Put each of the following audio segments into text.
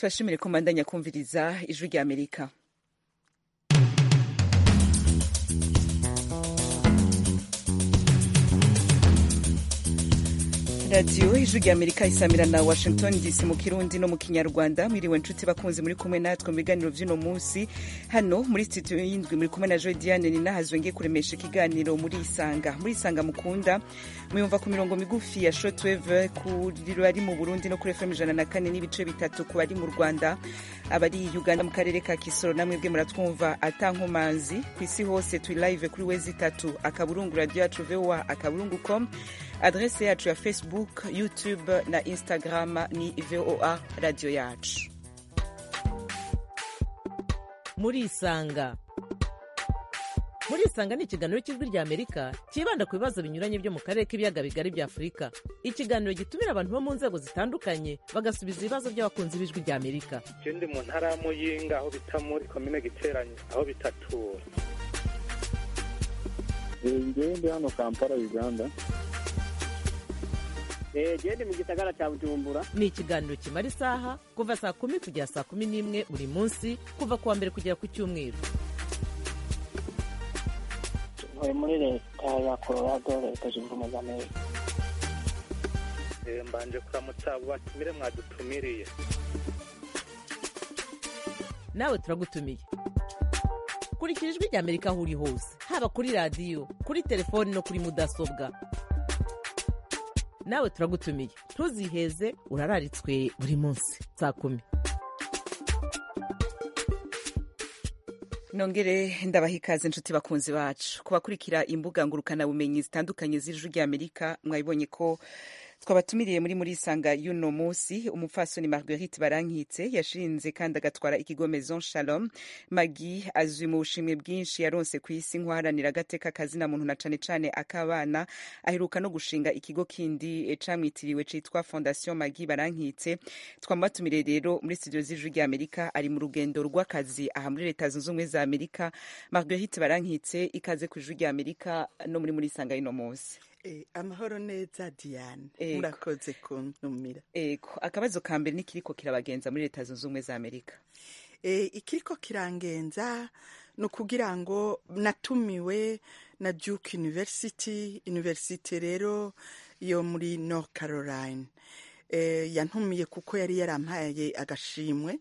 tubashimire ko mbandanya kumviriza ijwi rya amerika radiyo ijwi rya amerika isamira na washington dc mu kirundi no mu kinyarwanda mwiriwe nshuti bakunzi muri kumwe natwe mu biganiro vy'uno munsi hano muri studio y'indwi muri kumwe na joy diane ninahazwe ngiye kuremesha ikiganiro muri isanga muri isanga mukunda muyumva ku mirongo migufi ya shortwave kuri bari mu burundi no kuri fm ijana na kane n'ibice bitatu ku bari mu rwanda abari uganda mu karere ka kisoro namwe bwe muratwumva atankomanzi ku isi hose turi live kuri wezi itatu akaburungu radio yacu voa akaburungu com adrese yacu ya facebook youtube na instagram ni voa radio yacu muri isanga muri isanga ni ikiganiro cy'ijwi rya amerika cyibanda ku bibazo binyuranye byo mu karere k'ibiyaga bigari bya afurika ikiganiro gitumira abantu bo mu nzego zitandukanye bagasubiza ibibazo by'abakunzi b'ijwi rya amerika je ndi mu ntara ya muyinga aho bita muri komine giteranye aho bitatura ngewe ndi hano kampala uganda gende mu gisagara cya bujumbura ni ikiganiro kimara isaha kuva saa kumi kugera saa kumi n'imwe buri munsi kuva ku wa mbere kugera ku cyumweru ntuye muri leta ya colorado leta zunze ubumwe za amerika Eh, mbanje kuramutsa abo batumire mwadutumiriye nawe turagutumiye kurikira ijwi rya amerika aho uri hose haba kuri radiyo kuri telefoni no kuri mudasobwa nawe turagutumiye ntuziheze urararitswe buri munsi saa kumi nongere ndabaha ikaze inshuti bakunzi bacu kubakurikira imbuga ngurukanabumenyi zitandukanye z'ijwi rya amerika mwabibonye ko twabatumiriye muri muri isanga y'uno munsi umupfasoni marguerite barankitse yashinze kandi agatwara ikigo maison shalom magi azwi mu bushimwe bwinshi yaronse ku isi nk'uharanira agateka kazina muntu na cane cane ak'abana aheruka no gushinga ikigo kindi eh, camwitiriwe citwa fondation magi barankitse twamubatumiriye rero muri studio z'ijwi rya amerika ari mu rugendo rw'akazi aha muri leta zunze ubumwe za amerika marguerite barankitse ikaze ku ijwi rya amerika no muri muri isanga y'uno munsi Eh, amahoro neza diane Ego. murakoze kuntumira ego akabazo ka mbere nikiriko kirabagenza muri leta zunze ubumwe za amerika Eh, ikiriko kirangenza ni ukugira ngo natumiwe na duke university university rero yo muri north caroline Eh, yantumiye kuko yari yarampaye agashimwe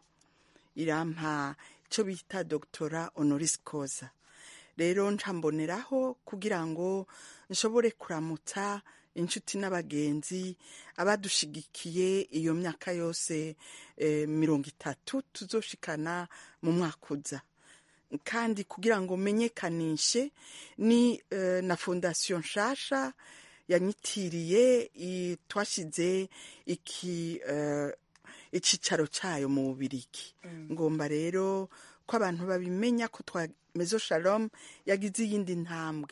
irampa icyo bita doctora honoris causa rero ncamboneraho kugira ngo nshobore kuramutsa inshuti n'abagenzi abadushigikiye iyo myaka yose eh, mirongo itatu tuzoshikana mu mwaka uza kandi kugira ngo menyekanishe ni eh, na fondasiyo nshasha yanyitiriye i- twashize iki eh, icicaro cayo mu bubirigi ngomba rero ko abantu babimenya ko twa mezo shalom yagize iyindi ntambwe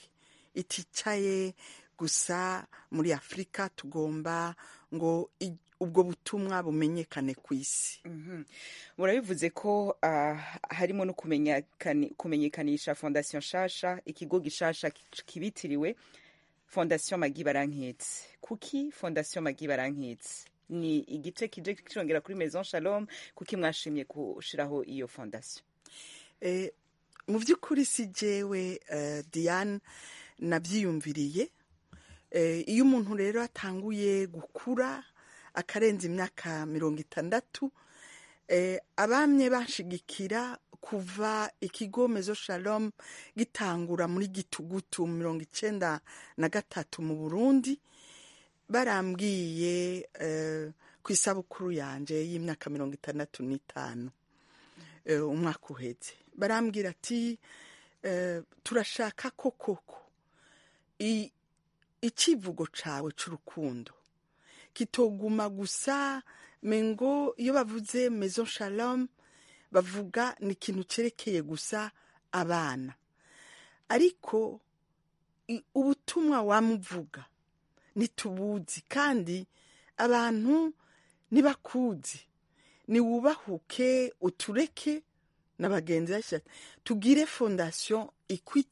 iticaye gusa muri afurika tugomba ngo i- ubwo butumwa bumenyekane ku isi murabivuze ko ah, harimo no kumenyekani- kumenyekanisha fondasiyo nshasha ikigo gishasha ki- kibitiriwe fondasiyo magi barankitse kuki fondasiyo magi barankitse ni igice kije kirongera kuri maison shalom kuki mwashimye gushiraho iyo fondasiyo Eh, mu by'ukuri si jewe eh, diane nabyiyumviriye Eh, iyo umuntu rero atanguye gukura akarenza imyaka mirongo itandatu eh, abamye banshigikira kuva ikigo mezo shalom gitangura muri gitugutu mu mirongo icenda na gatatu mu burundi barambwiye eh, ku isabukuru yanje y'imyaka mirongo itandatu n'itanu eh, umwaka uheze barambwira ati eh, turashaka ko koko i- icivugo cawe c'urukundo kitoguma gusa mengo iyo bavuze maison shalom bavuga ni ikintu cerekeye gusa abana ariko i- ubutumwa wamuvuga ntitubuzi kandi abantu ntibakuzi niwubahuke utureke na bagenzi basha tugire fondasiyo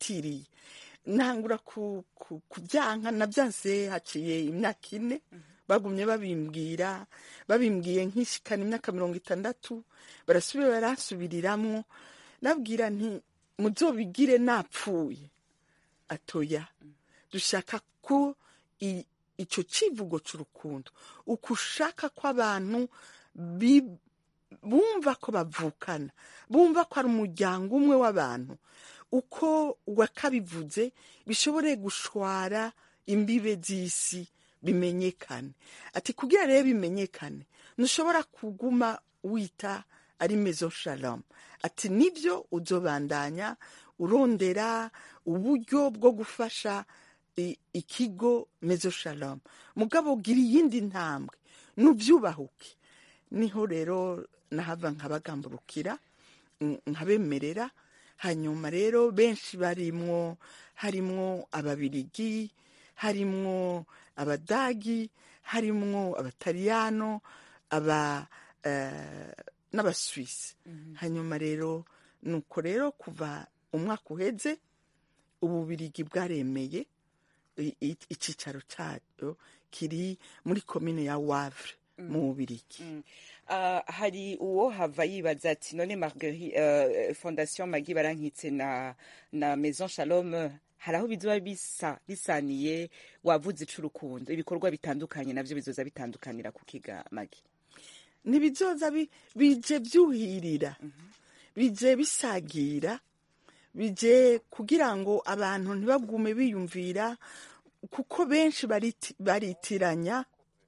ikwitiriye ntangura ku- ku- kubyanka nabyanse haciye imyaka ine bagumye babimbwira babimbwiye nk'ishikana imyaka mirongo itandatu barasubira baransubiriramwo nabwira nti muzobigire napfuye atoya dushaka ko i- ico civugo c'urukundo uko ushaka ko abantu bi- bumva ko bavukana bumva ko ari umuryango umwe w'abantu uko wakabivuze bishobore gushwara imbibe z'isi bimenyekane ati kugira rero bimenyekane ntushobora kuguma wita ari mezo shalom ati nibyo uzobandanya urondera uburyo bwo gufasha i- ikigo mezo shalom mugabo gira iyindi ntambwe nubyubahuke niho rero nahava nkabagamburukira mm, nkabemerera hanyuma rero benshi barimwo harimwo ababirigi harimwo abadagi harimwo abataliyano aba eh, n'abaswisi hanyuma rero nuko rero kuva umwaka uheze ububirigi bwaremeye i- i- icicaro cyayo kiri muri komine ya wavre mu bubirigi Ah, hari uwo hava yibaza ati none marguerite uh, fondation magi barankitse na na maison shalom hari aho bizoba bisa bisaniye wavuze icurukundo ibikorwa bitandukanye navyo bizoza bitandukanira ku kiga magi ntibizoza bi- bije byuhirira bije bisagira bije kugira ngo abantu ntibagume biyumvira kuko benshi bariti- baritiranya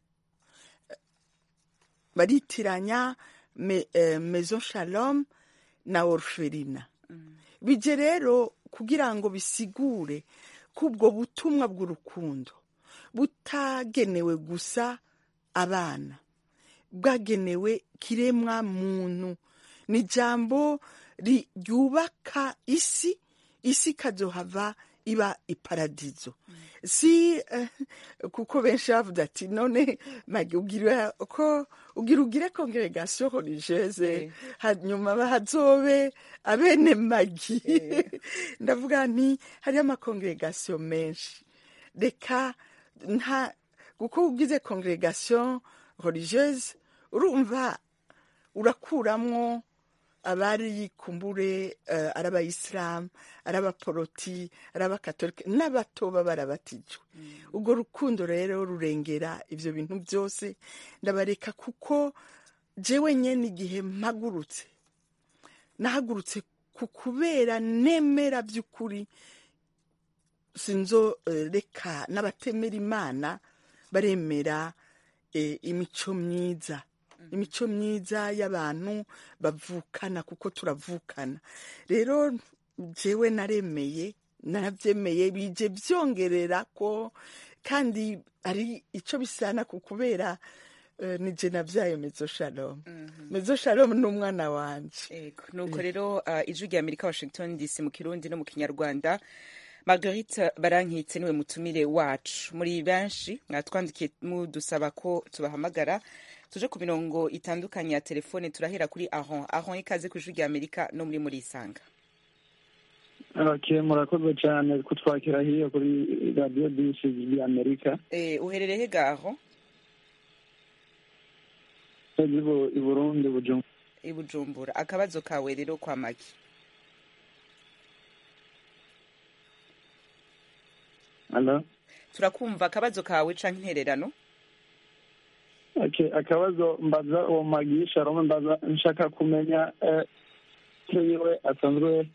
baritiranya me, eh, maison shalom na orferina bije rero kugira ngo bisigure ko ubwo butumwa bw'urukundo butagenewe gusa abana bwagenewe kiremwa muntu ni ijambo ri- ryubaka isi isi ikazohava iba iparadizo si eh, kuko benshi bavuze ati none magi ugira ko ugira ugire congregation religieuse hanyuma bahazobe abene magi ndavuga nti hariyo amakongregation menshi reka nta kuko ugize congregation religieuse urumva urakuramwo abari kumbure uh, ari abayisilamu ari abaporoti ari abakatolika n'abato baba barabatijwe ubwo rukundo rero rurengera ibyo bintu byose ndabareka kuko jewe nyene igihe mpagurutse nahagurutse ku kubera nemera by'ukuri sinzo eh, reka n'abatemera imana baremera eh, imico myiza imico myiza y'abantu bavukana kuko turavukana rero jewe naremeye narabyemeye bije byongerera ko kandi ari icyo bisana ku kubera eh, ni je navyaye mezo shalom mezo shalom ni umwana wanje Ego, nuko rero uh, ijwi rya amerika washington dc mu kirundi no mu kinyarwanda marguerite barankitse niwe mutumire wacu muri benshi mwatwandikiye mudusaba ko tubahamagara tuje ku mirongo itandukanye ya telefone turahera kuri aron aron ikaze ku ijwi rya amerika no muri muri isanga okay murakoze cyane kutwakira hiyo kuri radiyo disi y'amerika eh, uherereye he ga aron i burundi bujumbura i bujumbura akabazo kawe rero kwa magi Hello? turakumva akabazo kawe canke intererano Okay, akabazo mbaza uwo magisha roma mbaza nshaka kumenya eh, icyo yiwe asanzwe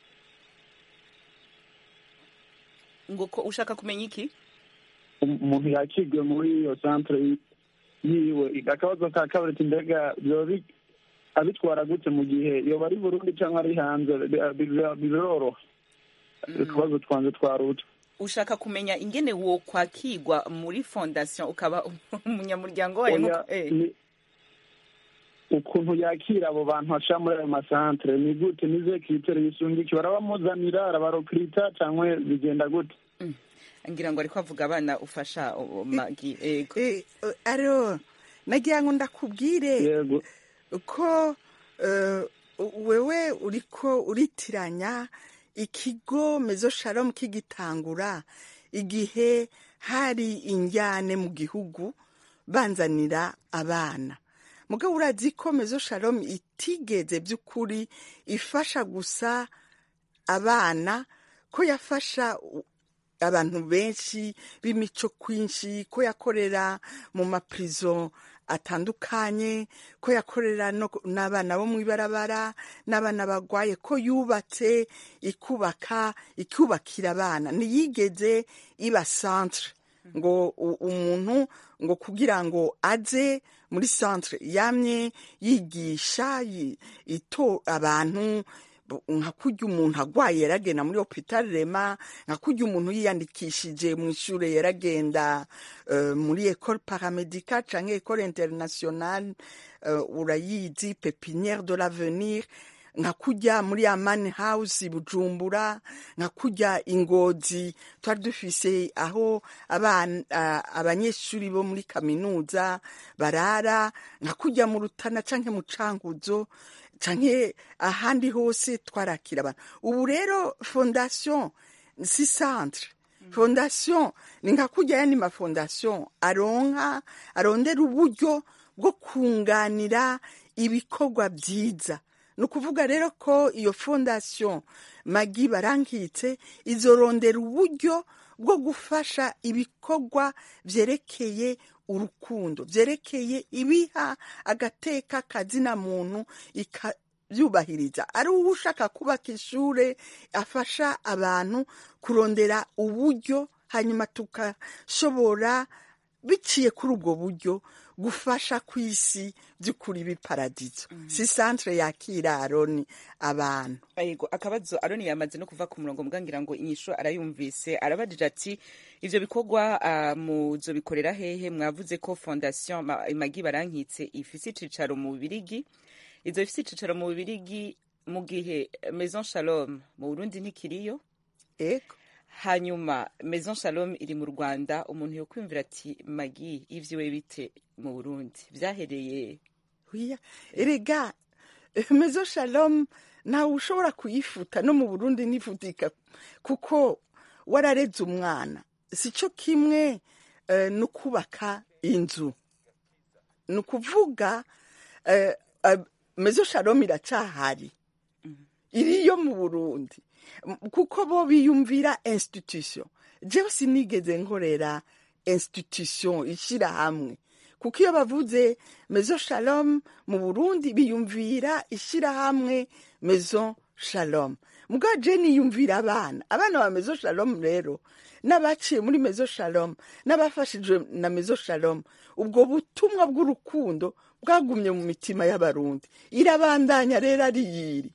ngo ko ushaka kumenya iki um- umuntu yakigwe muri iyo centre yi- yiwe akabazo ka kabiri ati mbega byoba bi- abitwara gute mu gihe yoba ari burundi cyangwa ari hanze bi- bi- biroroha utubazo twanjye twaruta ushaka kumenya ingene wo kwakigwa muri fondation ukaba umunyamuryango wayo Oya, nkuko- eh. ni- ukuntu yakira abo bantu aca muri ayo masantere ni gute nize kitere yisungiki barabamuzanira arabarokirita cyangwa bigenda gute ngira ngo ariko avuga abana ufasha o- o- magi ego Eh, eh, aro nagira ngo ndakubwire yego ko eh, wewe uriko uritiranya ikigo mezo shalom kigitangura igihe hari injyane mu gihugu banzanira abana mugabo urazi ko mezo shalom itigeze by'ukuri ifasha gusa abana ko yafasha u- abantu benshi b'imico kwinshi ko yakorera mu maprizo atandukanye ko yakorera no- n'abana bo mu ibarabara n'abana bagwaye ko yubatse ikubaka ikubakira abana ntiyigeze iba centre ngo u- umuntu ngo kugira ngo aze muri centre yamye yigisha yi- ito abantu bu- nka kurya umuntu agwaye yaragenda muri hopital rema nka kurya umuntu yiyandikishije mu ishure yaragenda eh, muri ecole paramedical canke ecole internationale eh, urayizi pepiniere de l'avenir nka kurya muri amani house bujumbura nka kurya ingozi twari dufise aho abana ah, abanyeshuri bo muri kaminuza barara nka kurya mu rutana canke mu cankuzo canke ahandi hose twarakira abantu ubu rero fondation si centre fondation ni nka kurya yandi mafondation aronka arondera uburyo bwo kunganira ibikorwa byiza ni ukuvuga rero ko iyo fondation magi barankitse izorondera uburyo bwo gufasha ibikorwa byerekeye urukundo byerekeye ibiha agateka kazina muntu ikabyubahiriza ari uwo ushaka kubaka ishure afasha abantu kurondera uburyo hanyuma tukashobora biciye kuri ubwo buryo gufasha ku isi by'ukuri biparadizo si centre yakira aroni abantu Yego akabazo Aroni yamaze no kuva ku murongo mbwangira ngo inyisho arayumvise arabajije ati ivyo bikorwa uh, muzobikorera hehe mwavuze ko fondation Ma- Magi barankitse ifise icicaro mu Bubirigi izo ifise icicaro mu Bubirigi mu gihe Maison Shalom mu Burundi ntikiriyo ego hanyuma Maison Shalom iri mu Rwanda umuntu yokwimvira ati Magi ivyiwe bite mu Burundi vyahereye Oya, erega mezo shalom ntawe ushobora kuyifuta no mu burundi ntifutika kuko warareze umwana si cyo kimwe eh, no kubaka inzu ni ukuvuga eh, eh, mezo shalom iracahari iriyo mu burundi M- kuko bo biyumvira institution jewe sinigeze nkorera institution ishyira hamwe kuko iyo bavuze mezo shalom mu burundi biyumvira ishyirahamwe mezo shalom mugabo je niyumvira abana abana ba mezo shalom rero n'abaciye muri mezo shalom n'abafashijwe na mezo shalom ubwo butumwa bw'urukundo bwagumye mu mitima y'abarundi irabandanya rero ari yiri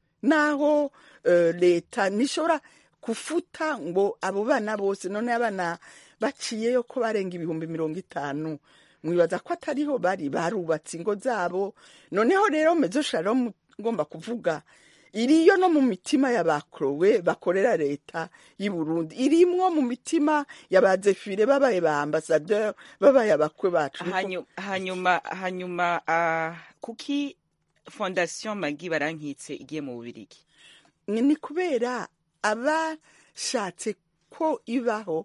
naho eh, leta ntishobora kufuta ngo abo bana bose none abana baciyeyo ko barenga ibihumbi mirongo itanu mwibaza ko atariho bari barubatse ingo zabo noneho rero mezo shalom ngomba kuvuga iriyo no mu mitima y'abakorowe bakorera leta y'i Burundi irimwo mu mitima y'abazefire babaye ba ambasaderi babaye abakwe bacu Niko- Hanyu- hanyuma hanyuma uh, kuki fondation Magi barankitse igiye mu Bubirigi ni ni kubera abashatse ko ibaho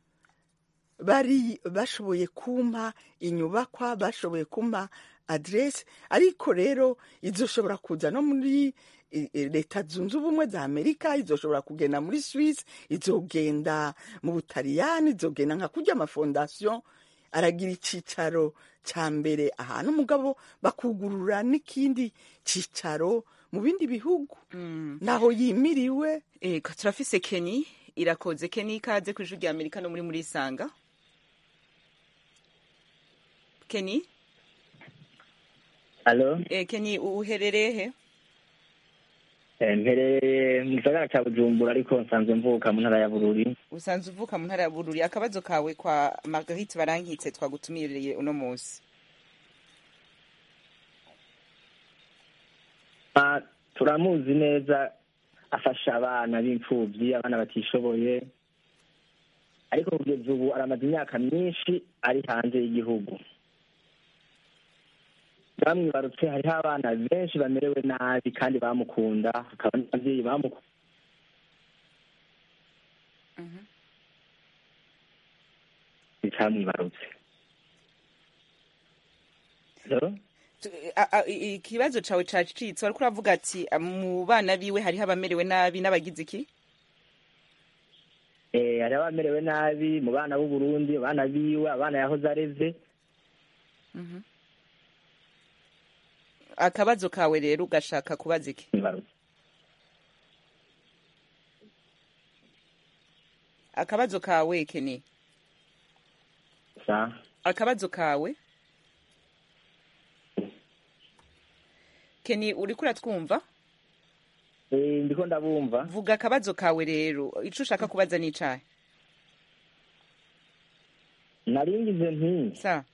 bari bashoboye kumpa inyubakwa bashoboye kumpa aderesi ariko rero izoshobora kuza no muri i- i- leta zunze ubumwe za amerika izoshobora kugenda muri swisi izogenda mu butaliyani izogenda nka kurya amafondasiyo aragira icicaro cya mbere ahantu umugabo bakugurura n'ikindi cicaro mu bindi bihugu naho yimiriwe Ego turafise Kenny irakoze Kenny ikaze ku ijwi rya Amerika no muri muri Isanga Kenny Alo, eh, Kenny u- uherereye he eh, mpereye mu gisagara ca Bujumbura ariko nsanzwe mvuka mu ntara ya Bururi. usanzwe uvuka mu ntara ya Bururi akabazo kawe kwa Marguerite barankitse twagutumiriye uno munsi Ah, turamuzi neza afasha abana b'imfuvyi, abana batishoboye. Ariko kugeza ubu aramaze imyaka myinshi ari hanze y'igihugu. Bamwibarutse hariho abana benshi bamerewe nabi kandi bamukunda, hakaba n'abavyeyi bamukunda. icamwibarutse So, Tu- a- a- i- ikibazo cawe cacitse wariko uravuga ati "Ah, mu bana biwe hariho abamerewe nabi n'abagize iki eh, hari abamerewe nabi mu bana b'u Burundi abana biwe abana yahoze areze akabazo kawe rero ugashaka kubaza iki Nibarutse. akabazo kawe keni Sa- akabazo kawe keni uriko uratwumva eh, ndiko ndabumva vuga akabazo kawe rero ico ushaka kubaza n'icahe naringize nti sa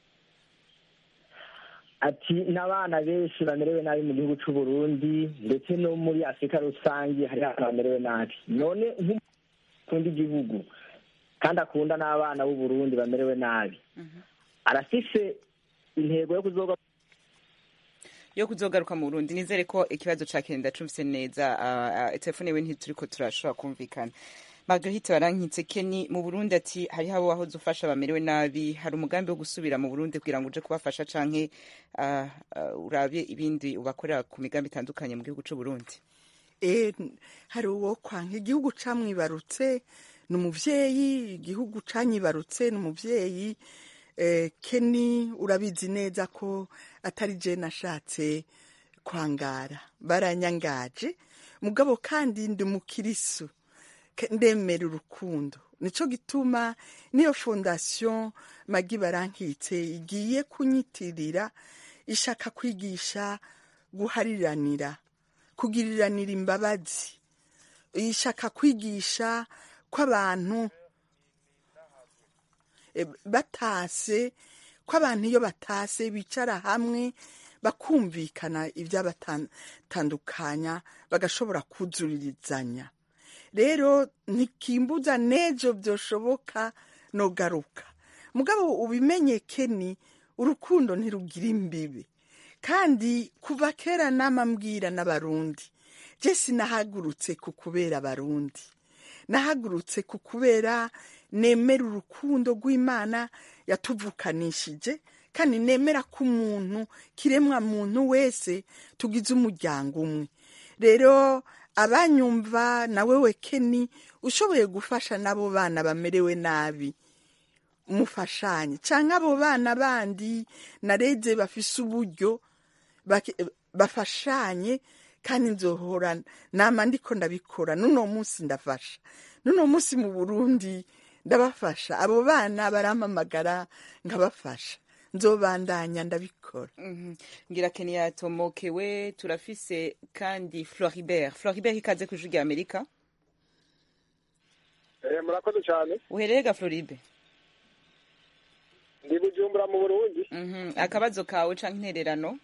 ati n'abana benshi bamerewe nabi mu gihugu c'u Burundi ndetse no muri Afurika rusange hari abana bamerewe nabi none nk'ukunda igihugu kandi akunda n'abana b'u Burundi bamerewe nabi arafise intego yo kuzoga yo kuzogaruka mu Burundi nizere ko ikibazo ca Kenda cumvise neza uh, uh, telefone we ntituriko turashobora kumvikana Marguerite barankitse Keni mu Burundi ati hariho abo wahoze ufasha bamerewe nabi hari umugambi wo gusubira mu Burundi kugira ngo uje kubafasha canke uh, uh, urabye ibindi ubakorera ku migambi itandukanye mu gihugu c'u Burundi Eh, hari uwo kwanka igihugu camwibarutse ni umuvyeyi igihugu canyibarutse ni umuvyeyi eh, keni urabizi neza ko atari je nashatse kwangara baranyangaje mugabo kandi ndi mukirisu Ke- ndemera urukundo nico gituma niyo fondation magi barankitse igiye kunyitirira ishaka kwigisha guhariranira kugiriranira imbabazi ishaka kwigisha ko abantu eh, batase ko abantu iyo batase bicara hamwe bakumvikana ibyabatandukanya bagashobora kuzuririzanya rero ntikimbuza n'ejo byoshoboka nogaruka mugabo ubimenye keni urukundo ntirugira imbibi kandi kuva kera namambwira n'abarundi je sinahagurutse ku kubera abarundi nahagurutse ku kubera nemera urukundo rw'imana yatuvukanishije kandi nemera ko umuntu kiremwa muntu wese tugize umuryango umwe rero abanyumva nawe we keni ushoboye gufasha n'abo bana bamerewe nabi mufashanye cyangwa abo bana bandi nareze bafise uburyo bake- bafashanye kandi nzohora nama ndiko ndabikora n'uno munsi ndafasha n'uno munsi mu burundi ndabafasha abo bana barampamagara nkabafasha nzobandanya ndabikora Mhm. ngira Keni yatomokewe turafise kandi Floribert Floribert ikaze ku ijwi rya Amerika murakoze cyane uhereye ga Floribe ndi bujumbura mu burundi Mhm. akabazo kawe canke intererano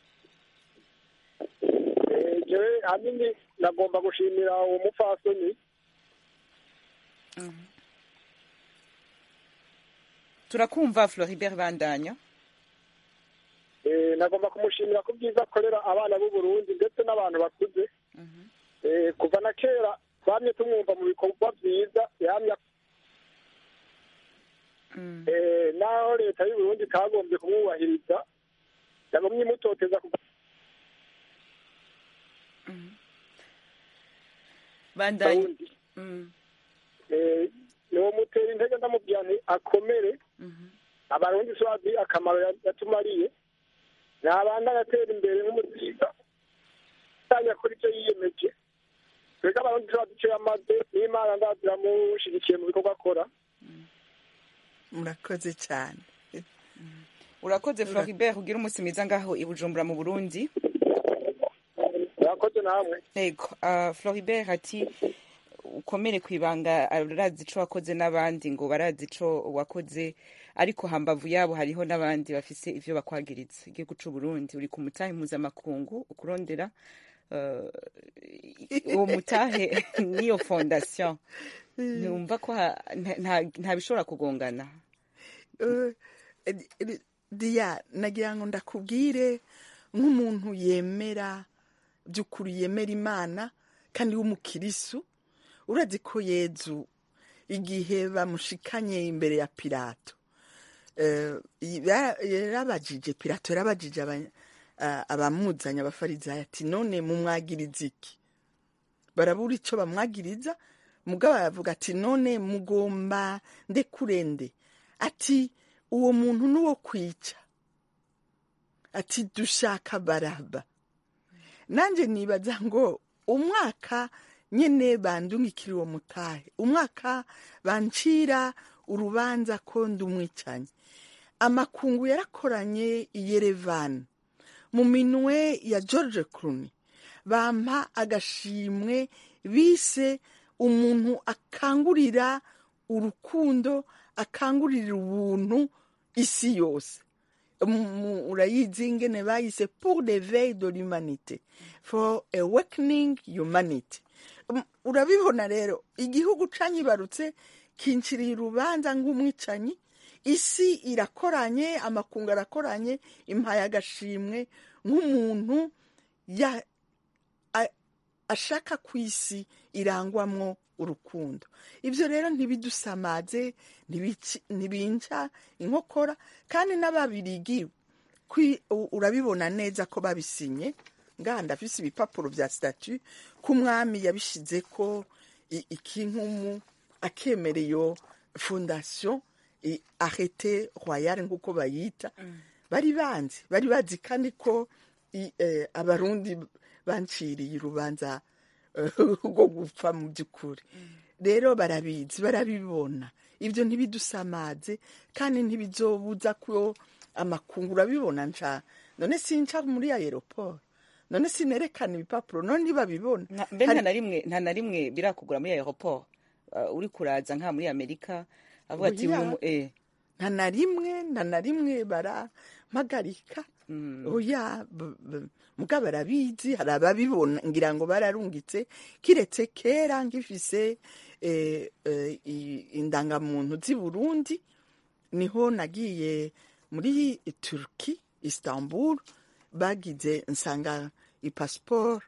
Eh, jewe ahanini nagomba gushimira uwo mupfasoni turakumva Floribert bandanya Eh, nagomba kumushimira ku byiza akorera abana b'u Burundi ndetse n'abantu bakuze Eh, kuva na kera twamye tumwumva mu bikorwa byiza yamye Eh, naho leta y'u Burundi itagombye kumwubahiriza yagomye imutoteza kuva bandanya Burundi Mm. Eh, niwo mutera intege ndamubwira nti akomere abarundi swazi akamaro ya- yatumariye nabanda agatera imbere nk'umusiga tanya kuri icyo yiyemeje twebwe abarundi swazi icyo yamaze n'imana ndaziramushigikiye mu bikorwa akora murakoze cyane urakoze Floribert ugira umunsi mwiza ngaho i Bujumbura mu Burundi murakoze namwe Ego, uh, Floribert ati ukomere ku ibanga arazi ico wakoze n'abandi ngo barazi ico wakoze ariko hambavu yabo hariho n'abandi bafise ivyo bakwagiriza igihugu c'u Burundi uri ku mutahe mpuzamakungu ukurondera uh, uwo mutahe niyo fondation ntumva ko ha- nta- nta- nta bishobora kugongana Eh, eh, diya nagira ngo ndakubwire nk'umuntu yemera by'ukuri yemera imana kandi w'umukirisu urazi ko yezu igihe bamushikanye imbere ya pilato eh, yara- yarabajije pilato yarabajije aba- ah, abamuzanye abafarizayo ati none mumwagiriza iki barabura icyo bamwagiriza mugabo aravuga ati none mugomba ndekurende ati uwo muntu n'uwo kwica ati dushaka baraba nanjye nibaza ngo umwaka nyine bandungikira uwo mutahe umwaka bancira urubanza ko ndi umwicanyi amakungu yarakoranye i yerevani mu minwe ya george Clooney bampa agashimwe bise umuntu akangurira urukundo akangurira ubuntu isi yose Mu- mu- urayizi ingene bayise pour the veille de l'humanité for awakening humanity Um, urabibona rero igihugu canyibarutse kinciriye urubanza nk'umwicanyi isi irakoranye amakungu arakoranye impaye agashimwe nk'umuntu ya- a- ashaka ku isi irangwamwo urukundo ibyo rero ntibidusamaze ntibici- ntibinca inkokora kandi n'ababirigi kwi- u- urabibona neza ko babisinye ngaha ndafise ibipapuro bya statu ko umwami yabishize ko i- ikinkumu akemera iyo fondation i- arrete royale nk'uko bayita bari banzi bari bazi kandi ko i- eh, abarundi banciriye urubanza eh, rwo gupfa mu by'ukuri rero barabizi barabibona ibyo ntibidusamaze kandi ntibizobuza ko amakungu urabibona nca none sinca muri aeroport none sinerekana ibipapuro none ntibabibona Nta- mbe Hari- nta na rimwe nta na rimwe birakugura muri aeroport uh, uri kuraza nka muri amerika avuga ati Oya. uyu mu- eh, nta na rimwe nta na rimwe barampagarika oya b- b- muga barabizi hari ababibona ngira ngo bararungitse kiretse kera ngifise eh, eh, i- indangamuntu z'i burundi niho nagiye muri turki istanbul bagize nsanga ipasiporo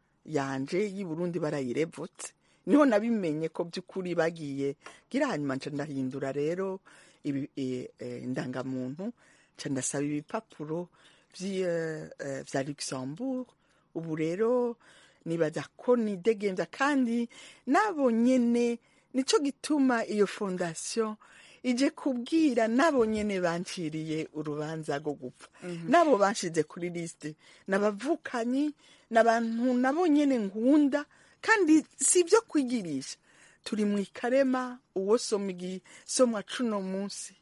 yanje y'i burundi barayirevutse niho nabimenye ko by'ukuri bagiye gira hanyuma nca ndahindura rero ibi- eh, eh, indangamuntu nca ndasaba ibipapuro vy'i, eh, eh, vya luxembourg ubu rero nibaza ko nidegemvya kandi nabo nyene nico gituma iyo fondation ije kubwira nabo nyene banciriye urubanza rwo gupfa nabo banshize kuri lisite nabavukanyi n'abantu nabo nyene nkunda kandi si ibyo kwigirisha turi mu ikarema uwo soma igisomwa cuno munsi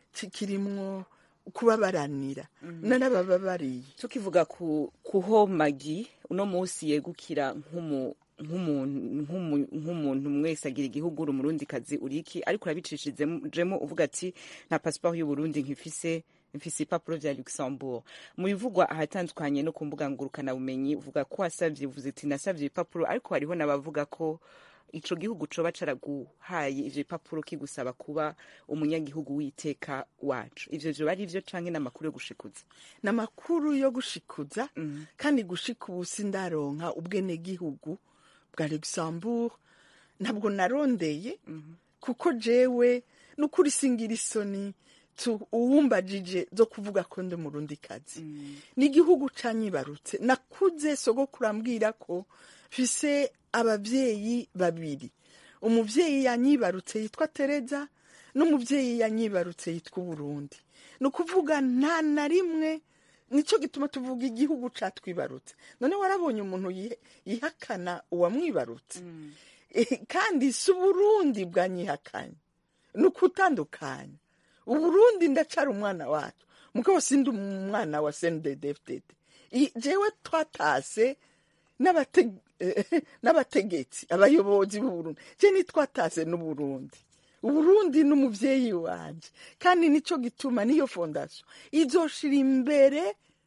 kirimwo kubabaranira narabababariye tukivuga ku kuhomagi uno munsi yegukira nk'umu nk'umuntu nk'umu- nk'umuntu mwese agira igihugu uri umurundikazi uriki ariko urabicishijemo uvuga ati nta pasiporo y'uburundi nkifise mfise ibipapuro vya luxembourg mu bivugwa ahatandukanye no ku mbuga ngurukanabumenyi uvuga ko wasavye uvuze ati nasavye ibipapuro ariko hariho n'abavuga ko ico gihugu coba caraguhaye ivyo bipapuro kigusaba kuba umunyagihugu w'iteka wacu ivyo vyoba ari vyo canke n'amakuru yo gushikuza ni amakuru yo gushikuza kandi gushika ubu sindaronka ubwenegihugu bwa luxembourg ntabwo narondeye kuko jewe n'ukuri singira isoni tu- uwumbajije zo kuvuga ko ndi umurundi kazi ni igihugu canyibarutse nakuze sogokuru ambwira ko mfise ababyeyi babiri umubyeyi yanyibarutse yitwa tereza n'umubyeyi yanyibarutse yitwa uburundi ni ukuvuga nta na rimwe nicyo gituma tuvuga igihugu catwibarutse none warabonye umuntu yihe- yihakana uwamwibarutse Eh, kandi si uburundi bwanyihakanye ni ukutandukanya uburundi ndacara umwana wacu mugabo sindi umwana wa sendedefdede jewe twatase n'abate- eh, n'abategetsi abayobozi b'uburundi je nitwatase n'uburundi uburundi n'umuvyeyi wanje kandi nico gituma niyo fondation izoshira imbere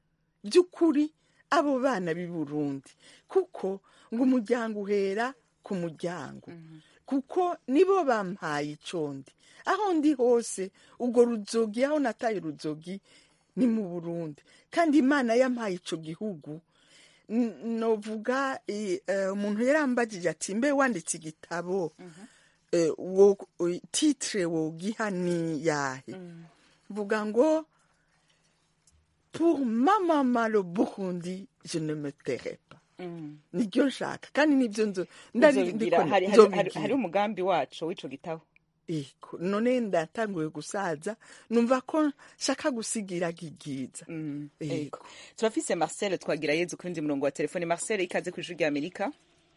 by'ukuri abo bana b'i burundi kuko ngo umuryango uhera ku muryango kuko nibo bampaye icondi aho ndi hose ubwo ruzogi aho nataye uruzogi ni mu burundi kandi imana yampaye ico gihugu N- novuga eh, eh, umuntu yarambagije ati mbe wanditse igitabo eh, wo- eh, titre wogiha ni yahe mvuga ngo pour ma maman le burundi je ne me tairai pas nibyo nshaka kandi nibyo nzo ndari Uzobigira, ndiko- hari- hari- nzobigira. hari hari umugambi wacu w'ico gitabo Ego, none ndatanguye gusaza numva ko nshaka gusigira gigiza Ego. Ego. turafise marcel twagira yezu kundi murongo wa telefone marcel ikaze ku ijwi rya amerika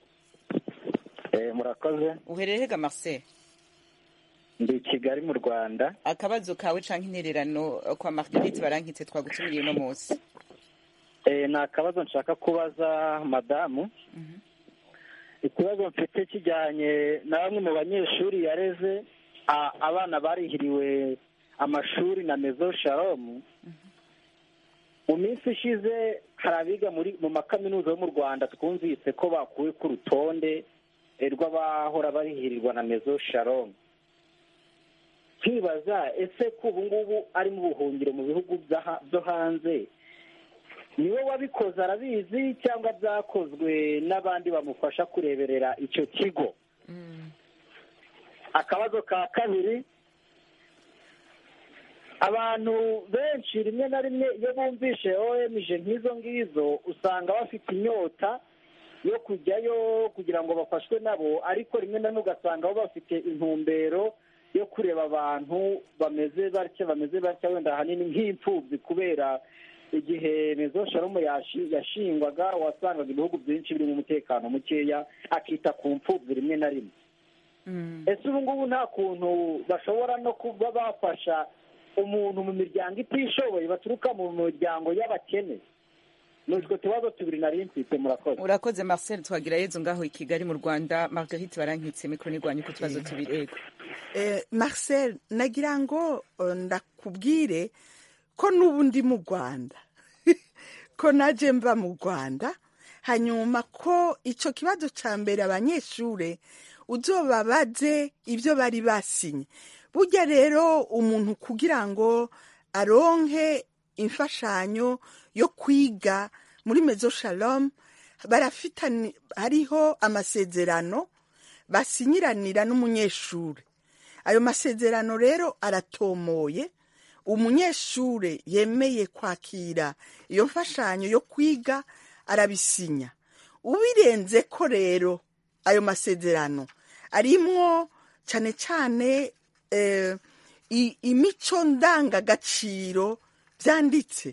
murakoze uherereye hega marcel ndi i kigali mu rwanda akabazo kawe canke intererano eh, kwa marguerite barankitse twagutumiriye uno munsi Eh, ni akabazo nshaka kubaza madamu ikibazo mfite kijyanye na bamwe mu banyeshuri yareze a- abana barihiriwe amashuri na mezo sharomu mu minsi ishize hari abiga muri mu makaminuza yo mu rwanda twumvise ko bakuwe ku rutonde eh, rw'abahora barihirirwa na mezo sharomu twibaza ese ko ubu ngubu ari mu buhungiro mu bihugu by'aha- byo hanze niwe wabikoze arabizi cyangwa byakozwe n'abandi bamufasha kureberera icyo kigo akabazo ka kabiri abantu benshi rimwe na rimwe iyo bumvishe omg nk'izo ngizo usanga bafite inyota yo kujyayo kugira ngo bafashwe nabo ariko rimwe na rimwe ugasanga bo bafite intumbero yo kureba abantu bameze batya bameze batya wenda ahanini nk'imfubyi kubera igihe mezo sharomu yashi- yashingwaga wasangaga ibihugu byinshi birimo umutekano mukeya akita ku mfubyi rimwe na rimwe ese ubu ngubu nta kuntu bashobora no kuba bafasha umuntu mu miryango itishoboye baturuka mu miryango y'abakene ni utwo tubazo tubiri nari mfite murakoze urakoze marcel twagira yezu ngaho i kigali mu rwanda marguerite barankitse mikoro nirwanya uko tubazo tubiri ego Eh, marcel nagira ngo eh, ndakubwire ko n'ubu ndi mu rwanda ko naje mva mu rwanda hanyuma ko icyo kibazo cya mbere abanyeshuri uzobabaze ibyo bari basinye burya rero umuntu kugira ngo aronke imfashanyo yo kwiga muri mezo shalom barafitani hariho amasezerano basinyiranira n'umunyeshuri ayo masezerano rero aratomoye umunyeshuri yemeye kwakira iyo mfashanyo yo kwiga arabisinya ubirenze ko rero ayo masezerano arimwo cyane cyane eh, i- imico ndangagaciro byanditse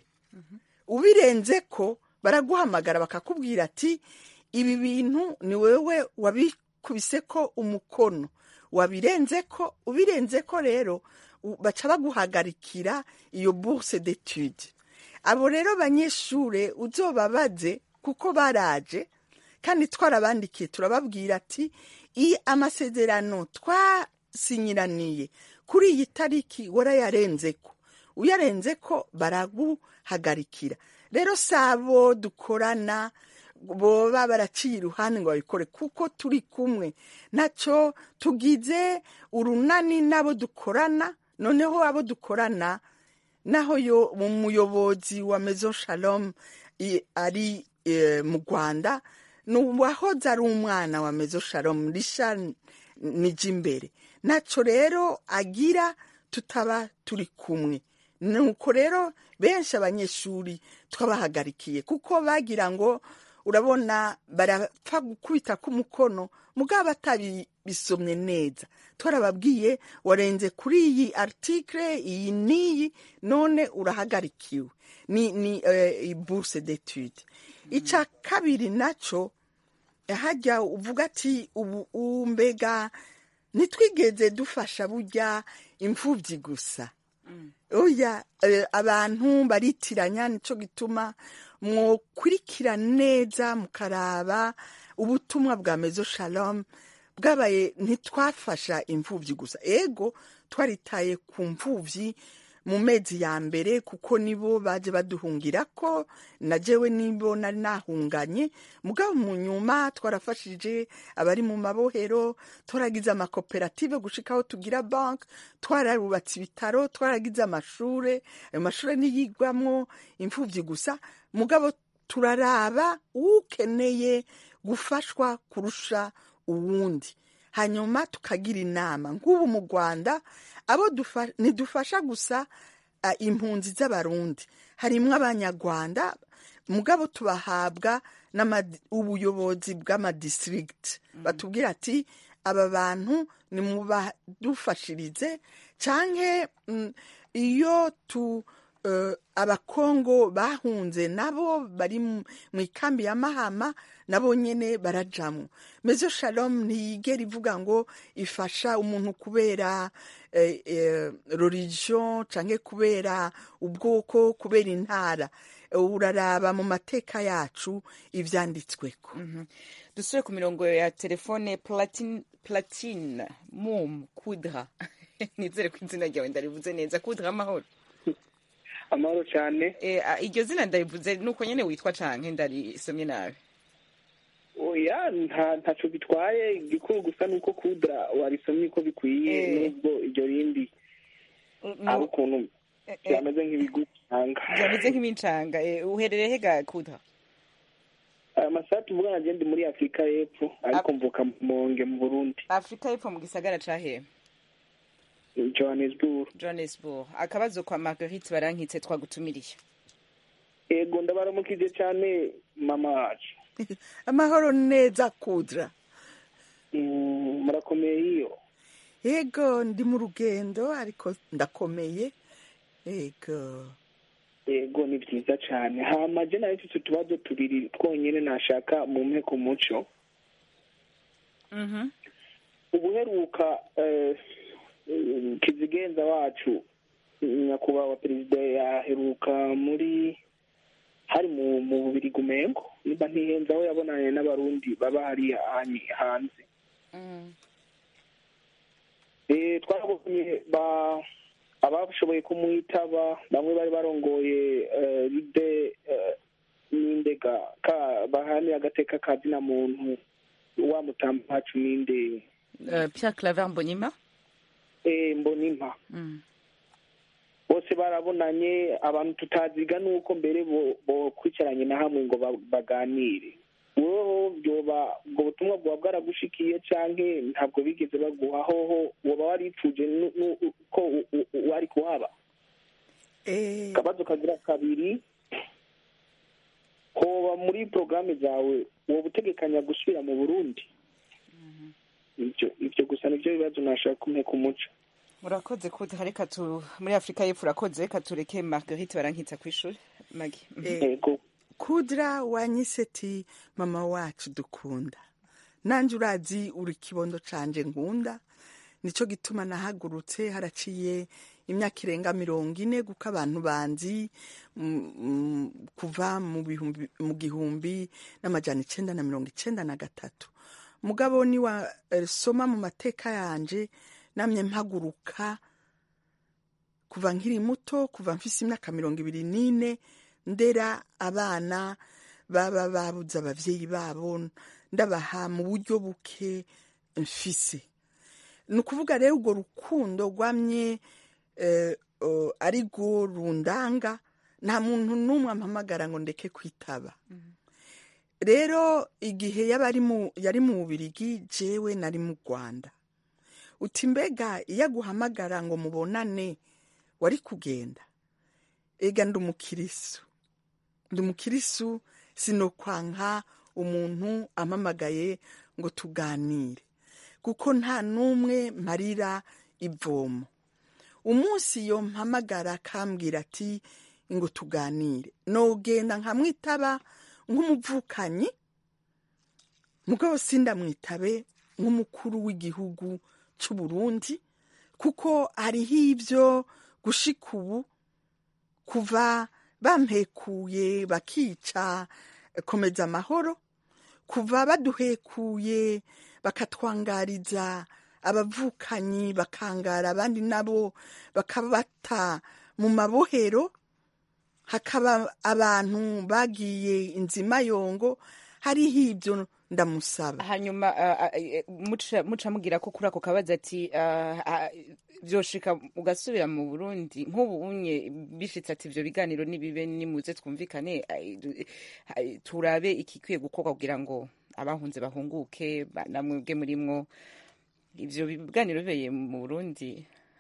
ubirenze ko baraguhamagara bakakubwira ati ibi bintu ni wowe wabikubise ko umukono wabirenze ko ubirenze ko rero u- baca baguhagarikira iyo bourse d'étude abo rero banyeshure uzobabaze kuko baraje kandi twarabandikiye turababwira ati iyi amasezerano twasinyiraniye kuri iyi tariki warayarenzeko uyarenze ko baraguhagarikira rero sabo dukorana boba baraciye iruhande ngo babikore kuko turi kumwe nacyo tugize urunani n'abo dukorana noneho abo dukorana naho yo umuyobozi wa mezo shalom i- ari eh, mu rwanda ni uwahoze ari umwana wa mezo shalom risha nijya imbere ntacyo rero agira tutaba turi kumwe nuko rero benshi abanyeshuri twabahagarikiye kuko bagira ngo urabona barapfa gukubita k'umukono mugabo batabisomye neza twarababwiye warenze kuri iyi article iyi n'iyi none urahagarikiwe ni ni eh, bourse d'étude icya kabiri nacyo hajya uvuga ati ubu ubu mbega ntitwigeze dufasha burya imfubyi gusa oya eh, abantu baritiranya nicyo gituma mwokurikira neza mukaraba ubutumwa bwa mezo shalom bwabaye ntitwafasha imfubyi gusa ego twaritaye ku mfubyi mu mezi ya mbere kuko nibo baje baduhungira ko na jewe nibo nari nahunganye mugabo mu nyuma twarafashije abari mu mabohero twaragize amakoperative gushika aho tugira bank twararubatse ibitaro twaragize amashure ayo mashure niyigwamwo imfuvyi gusa mugabo turaraba ukeneye gufashwa kurusha uwundi hanyuma tukagira inama nk'ubu mu rwanda abo dufa- ntidufasha gusa ah, impunzi z'abarundi harimwo abanyarwanda mugabo tubahabwa n'ama- ubuyobozi bw'amadistrict batubwira ati aba bantu nimubadufashirize canke mm, iyo tu eh, abakongo bahunze nabo bari mu mu ikambi ya mahama nabo nyene barajamwo mezo shalom ntiyigera ivuga ngo ifasha umuntu kubera eh, eh, religion canke kubera ubwoko kubera intara uraraba mu mateka yacu ivyanditsweko dusubire ku mirongo ya telefone platine, platine mum kudra nizere ko izina ryawe ndarivuze neza kudra amahoro amahoro cyane e, a, iryo zina ndarivuze nuko nyene witwa canke ndarisomye nabi oya nta ntaco bitwaye igikuru gusa nuko kudra warisomye uko bikwiye Eh. nubwo iryo rindi ari ukuntu byameze nk'ibigutanga byameze nk'imincanga e, uherereye hega kudra aya masaha tuvugana agenda muri afurika y'epfo ariko mvuka mu monge mu burundi afurika y'epfo mu gisagara ca hehe johannesburg johannesburg akabazo kwa marguerite barankitse twagutumiriye ego ndabaramukije cyane mama wacu amahoro neza kudra Mm, murakomeye iyo yego ndi mu rugendo ariko ndakomeye yego ego ni byiza cyane hama je nawe mfise utubazo tubiri twonyene nashaka mu mpeko umuco Mhm. ubuheruka eh, eh, kizigenza wacu nyakubahwa perezida yaheruka muri hari mu mu bubiri gumengo niba ntihenze aho yabonanye n'abarundi baba hariya hanyi- hanze Mm. Eh, twarabonye ba abashoboye kumwitaba bamwe bari barongoye eh, ride eh, n'indega ka bahanira agateka ka zina muntu wa mutamba wacu ninde Uh, pierre claver mbonyima eh, mbonimpa mm. bose barabonanye abantu tutaziga nuko mbere bo- bokwicaranye na hamwe ngo ba- baganire wowe byoba ubwo butumwa bwaba bwaragushikiye canke ntabwo bigeze baguha hoho woba waripfuje nu- nu- ko u- u- u- wari kuhaba Eh, akabazo kagira kabiri hoba muri porogaramu zawe woba utegekanya gusubira mu burundi ivyo ivyo gusa nivyo bibazo nashaka kumeka umuco urakoze kudra reka tu muri afurika y'epfo urakoze reka tureke marguerite barankitsa kw'ishuri magi Mhm. eh, ego kudra wanyise ati mama wacu dukunda nanje urazi uri kibondo canje nkunda nico gituma nahagurutse haraciye imyaka irenga mirongo ine kuko abantu banzi mm, mm, kuva mu bihumbi mu gihumbi n'amajana icenda na mirongo icenda na gatatu mugabo ni wa eh, soma mu mateka yanje namye mpaguruka kuva nkiri muto kuva mfise imyaka mirongo ibiri n'ine ndera abana baba babuze abavyeyi babo ndabaha mu buryo buke mfise ni ukuvuga rero urwo rukundo rwamye eh, o, ari rwo rundanga nta muntu n'umwe ampamagara ngo ndeke kwitaba rero igihe yaba ari mu- yari mu bubirigi jewe nari mu rwanda uti mbega iyo aguhamagara ngo mubonane wari kugenda ega ndi umukirisu ndi umukirisu sinokwanka umuntu ampamagaye ngo tuganire kuko nta n'umwe marira ivomo umunsi iyo mpamagara akambwira ati ngo tuganire nogenda nkamwitaba nk'umuvukanyi mugabo sindamwitabe nk'umukuru w'igihugu cy'u Burundi kuko hariho ibyo gushika ubu kuva bampekuye bakica komeza amahoro kuva baduhekuye bakatwangariza abavukanyi bakangara abandi nabo bakabata mu mabohero hakaba abantu bagiye inzimayongo hariho ibyo ndamusaba hanyuma uh, uh, muca muca mugira ko kuri ako kabaza ati uh, uh, vyoshika ugasubira mu burundi nk'ubu unye bishitse ati ivyo biganiro nibibe nimuze twumvikane ai, du- ai, turabe ikikwiye gukorwa kugira ngo abahunze bahunguke ba- namwebwe murimwo ivyo biganiro bibeye mu burundi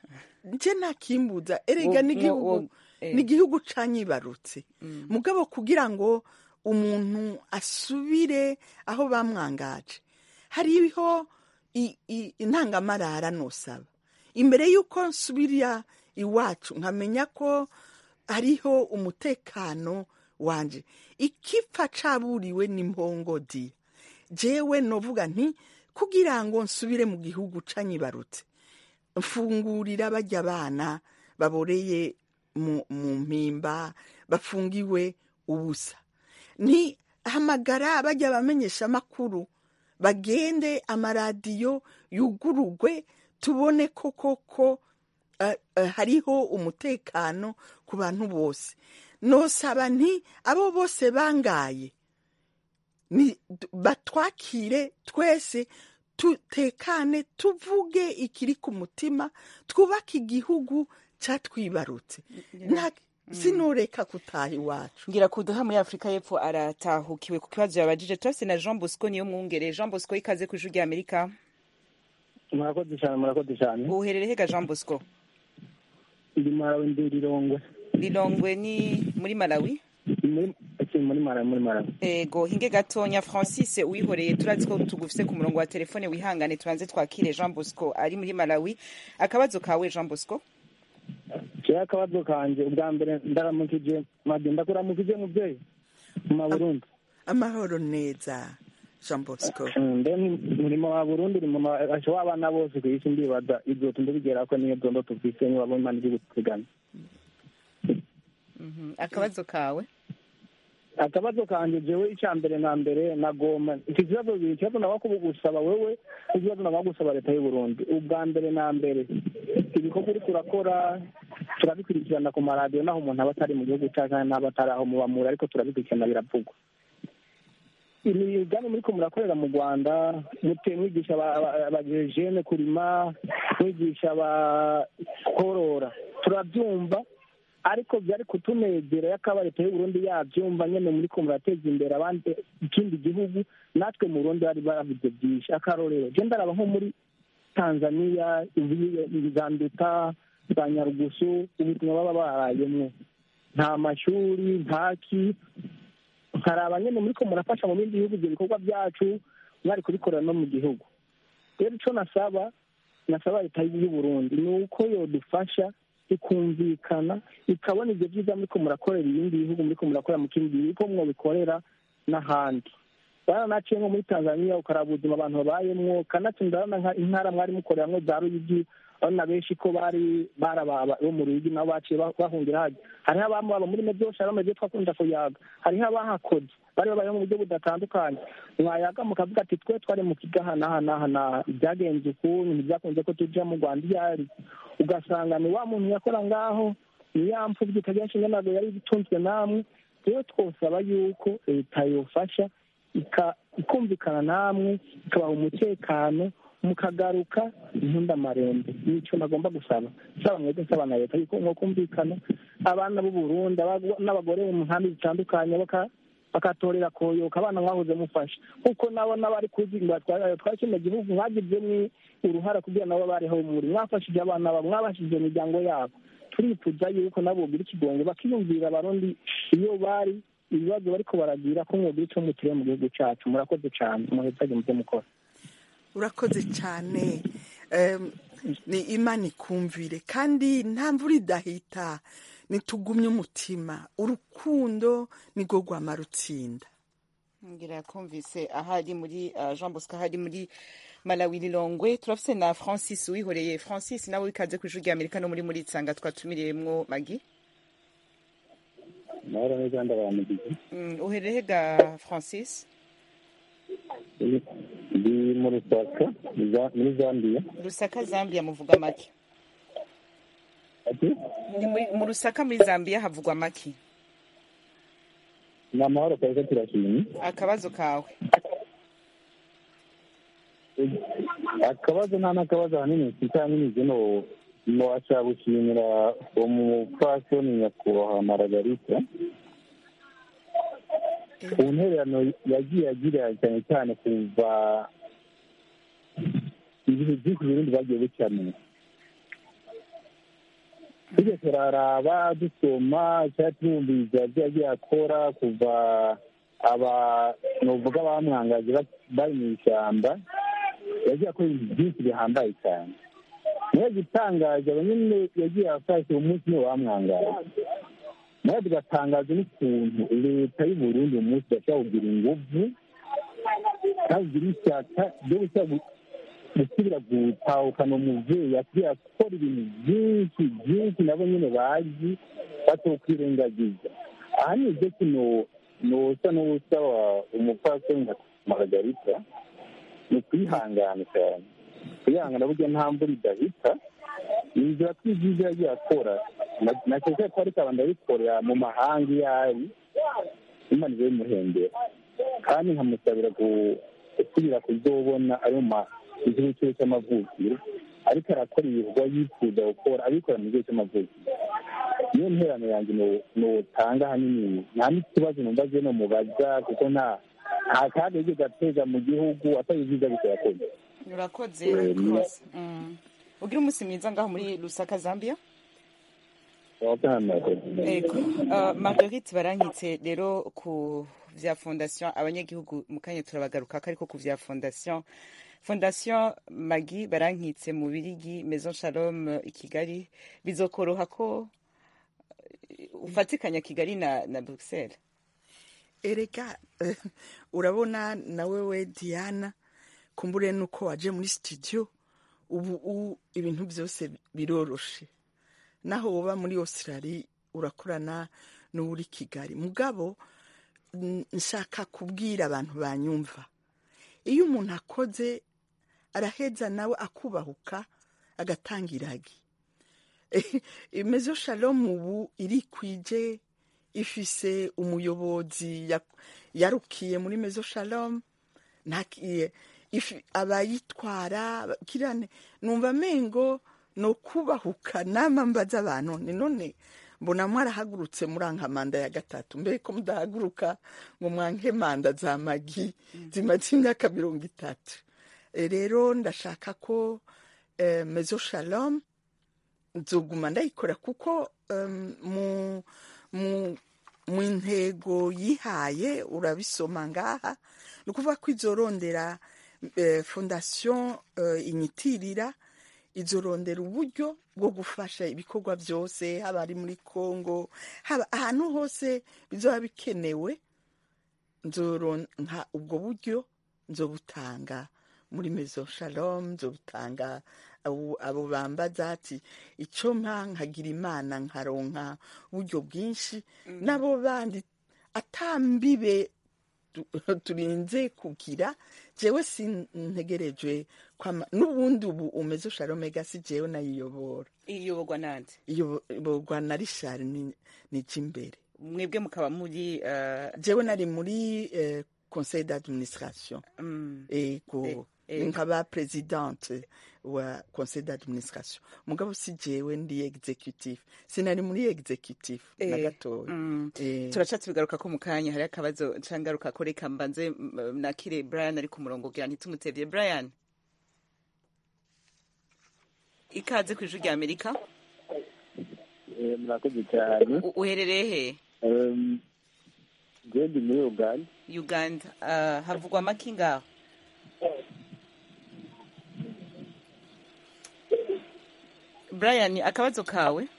nje nakimbuza erega Wo- n'igihugu wo- eh. n'igihugu canyibarutse mugabo kugira ngo umuntu asubire aho bamwangaje hariho i- i- intangamarara nosaba imbere y'uko nsubira iwacu nkamenya ko hariho umutekano wanje ikipfa caburiwe n'impongodi jewe novuga nti kugira ngo nsubire mu gihugu canyibarutse mfungurira bajya abana baboreye mu mu mpimba bafungiwe ubusa ni hamagara bajya bamenyesha amakuru bagende amaradiyo yugurugwe tubone ko koko eh, eh, hariho umutekano ku bantu bose nosaba nti abo bose bangaye ni batwakire twese tutekane tuvuge ikiri ku mutima twubake igihugu cyatwibarutse Nta- sinoreka kutaha iwacu ngira kuduha muri afurika y'epfo aratahukiwe ku kibazo yabajije turafise na jean bosco niyo mwungere jean bosco ikaze ku ijwi rya amerika murakoze cyane murakoze cyane uherereye hega jean bosco ndi marawi ndi rirongwe lilongwe ni muri malawi muri akiri muri marawi muri marawi ego hinge gatonya francis uwihoreye turazi ko tugufise ku murongo wa telefone wihangane tubanze twakire jean bosco ari muri malawi akabazo kawe jean bosco kera akabazo kanje ubwa mbere ndaramukije madi ndakuramukije mubyeyi mu maburundi amahoro neza jean bosco mbe murimo wa burundi uri mu asho w'abana bose ku isi ndibaza ibyo tundabigera ko niyo dondo tuvise niba bo imana iri gutegana Mhm. akabazo kawe akabazo kanje jewe icya mbere na mbere nagoma iki kibazo bibiri ikibazo naba gusaba wewe ikibazo naba gusaba leta y'u Burundi ubwa mbere na mbere ibikorwa uriko urakora turabikurikirana ku maradiyo naho umuntu aba atari mu gihugu cyacu kandi n'aba atari aho mubamura ariko turabikurikirana biravugwa imigambi muriko murakorera mu rwanda mute mwigisha abajejene kurima mwigisha abakorora turabyumva ariko byari kutunezera yakaba leta y'uburundi yabyumva nyene muriko murateza imbere abandi ikindi gihugu natwe mu burundi bari bavuze byinshi akarorero je ndaraba nko muri tanzania zanduta za nyarugusu ubuzima baba barayemwo nta mashuri ntaki nkaraba nyene muriko murafasha mu bindi bihugu ivyo bikorwa byacu mwari kubikorera no mu gihugu rero ico nasaba nasaba leta y'uburundi ni uko yodufasha ikumvikana ikabona ibyo byiza muriko murakorera ibindi bihugu muriko murakorera mu kindi gihugu ko mwobikorera n'ahandi baranaciye nko muri tanzania ukaraba ubuzima abantu babayemwo kanatsinda ndabona intara mwari mukoreramwo za ruyigi urabona benshi ko bari barababa bo mu ruyigi nabo baciye bahungira hajya hariho abami baba muri mebyosha bamwe byo twakunda kuyaga hariho abahakoze bari babayeho mu buryo budatandukanye mwayaga mukavuga ati twe twari mu kigaha n'aha n'aha n'aha byagenze ukuntu ntibyakunze ko tuja mu rwanda iyo ari ugasanga ni wa muntu yakora ngaho ni ya mpfubyi itagira nshinga ntabwo yari itunzwe namwe rero twosaba yuko leta yofasha ikumvikana namwe ikabaha umutekano mukagaruka inkundamarembe nico nagomba gusaba saba mwebwe nsaba na leta yuko mwokumvikana abana b'u Burundi n'abagore mu nkambi zitandukanye bakatorera koyoka abana mwahoze mufasha kuko nabo n'abari kuzinga twari kino gihugu mwagizemwo uruhara kugira nabo bariho muri mwafashije abana babo mwabashije imiryango yabo turifuza yuko nabo bogira ikigongo bakiyumvira abarundi iyo bari ibibazo bariko baragira ko mwogira ico mutire mu gihugu cacu murakoze cane muhezage muvyo mukora urakoze cyane ni imana ikumvire kandi nta mvura idahita nitugumye umutima urukundo nirwo rwama rutsinda ngira kumvise ahari muri jean bosco ahari muri malawi lilongwe turafise na francis wihoreye francis nawe wikaze ku ijwi rya amerika no muri muri tsanga twatumiriyemwo magi mahoro neza ndabamugize uhereye ga francis ndi mu rusaka muri zambia rusaka zambia muvuga make mu rusaka muri zambia havugwa make ni amahoro kabisa turashimye akabazo kawe akabazo nta n'akabazo ahanini mfite ahanini zino nowashaka gushimira umupfasoni nyakubahwa maragarita ku ntererano yagiye agira cyane cyane kuva ibihe byinshi ibindi bagiye bicyamenya tujye turaraba dusoma cyangwa twumviriza ibyo yagiye akora kuva aba nuvuga bamwangaje ba- bari mu ishyamba yagiye akora ibintu byinshi bihambaye cyane niyo gitangaje abanyine yagiye afashe uwo munsi niwe bamwangaje nawe tugatangaza n'ukuntu leta y'u Burundi uyu munsi idashobora kugira inguvu kandi igira ishyaka ryo gushyira gu- gusubira gutahukana umuvyeyi asigaye akora ibintu byinshi byinshi nabo nyine bazi batokwirengagiza aha ni ibyo kino nosa n'usaba umupfasoni nka margarita ni ukwihangana cyane kwihangana burya nta mvura idahita inzira tw'ibyiza yagiye akora na- nakeka ko ariko abantu abikorera mu mahanga iyo ari imana ibe bimuhembera kandi nkamusabira gu- gusubira kuzobona ari mu ma- mu gihugu cyiwe cy'amavukiro ariko arakora ibikorwa yifuza gukora abikora mu gihugu cy'amavukiro niyo nterano yanjye no- notanga ahanini nta n'ikibazo numva je nomubaza kuko nta nta kaga yigeze ateza mu gihugu atari ibyiza gusa yakoze urakoze Eh, ni- rwose Mm. ugire umunsi mwiza ngaho muri lusaka zambia Ego. Uh, Marguerite barankitse rero ku vya fondation abanyagihugu mu kanya turabagaruka ariko ku vya fondation fondation magi barankitse mu birigi maison shalom uh, i kigali bizokoroha ko uh, ufatikanya kigali na, na bruxelles erega eh, urabona nawe we diana kumbure nuko waje muri studio ubu u- ibintu byose biroroshe naho woba muri australia urakorana n'uri kigali mugabo n- nshaka kubwira abantu banyumva iyo umuntu akoze araheza nawe akubahuka agatanga iragi imezo shalom ubu irikwije ifise umuyobozi ya- yarukiye muri mezo shalom ntakiye ifi- abayitwara kirane numva mengo no kubahuka nama mbaza abantu ni none mbona mwarahagurutse muranka manda ya gatatu mbere ko mudahaguruka ngo mwanke manda za magi zimaze imyaka mirongo itatu Eh, rero ndashaka ko eh, mezo shalom nzoguma ndayikora kuko um, mu mu mu ntego yihaye urabisoma ngaha ni ukuvuga ko izorondera eh, fondation eh, inyitirira izorondera uburyo bwo gufasha ibikorwa byose haba ari muri congo haba ahantu hose bizoba bikenewe nzoronka ubwo buryo nzobutanga muri mezo shalom nzobutanga abo abo bambaza ati icyo mpa nkagira imana nkaronka uburyo bwinshi nabo bandi atambibe tu- turinze kugira jewe sintegerejwe kwama n'ubundi ubu umezo shalomega si jewe nayiyobora iyoborwa nande iyoborwa na rishari ni imbere mwebwe mukaba muri uh, jewe nari muri eh, conseil d'administration mm, ego Eh, eh. nkaba presidente wa conseil d'administration mugabo si jewe ndi executive sinari muri executive na Eh, gatoya mm. Eh, turaca tubigaruka ko mu kanya hari akabazo ncangaruka ko reka mbanze mm, nakire brian ari ku murongo kugira ntitumutevye brian ikaze ku ijwi rya amerika murakoze cyane U- uherereye he Em, njye ndi muri uganda uganda uh, havugwa amaki ngaho brian akabazo kawe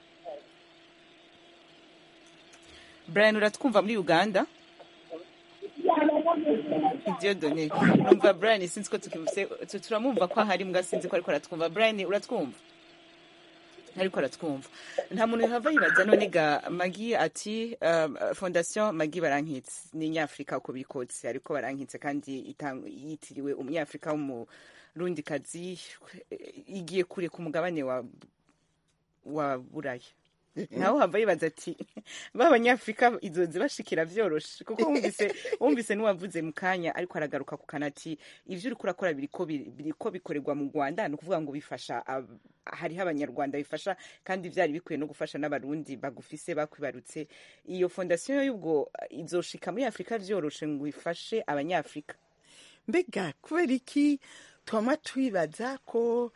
brian uratwumva muri uganda diodone numva brian sinzi ko tukimuse tu- turamwumva ko ahari mbwa sinzi ko ariko aratwumva brian uratwumva ariko aratwumva nta muntu yahava yibaza none ga magi ati um, fondation magi barankitse ni nyafurika uko bikotse ariko barankitse kandi itang- yitiriwe umunyafurika w'umurundikazi igiye kure ku mugabane wa wa buraya nawe hava yibaza ati ba banyafurika izozi bashikira vyoroshe kuko wumvise wumvise n'uwavuze mu kanya ariko aragaruka ku kanati ivyo uriko urakora biriko bi- biriko bikorerwa mu rwanda ni ukuvuga ngo bifasha ab- hariho abanyarwanda bifasha kandi vyari bikwiye no gufasha n'abarundi bagufise bakwibarutse iyo fondasiyo y'ubwo izoshika muri afurika vyoroshe ngo ifashe abanyafurika mbega kubera iki twama twibaza ko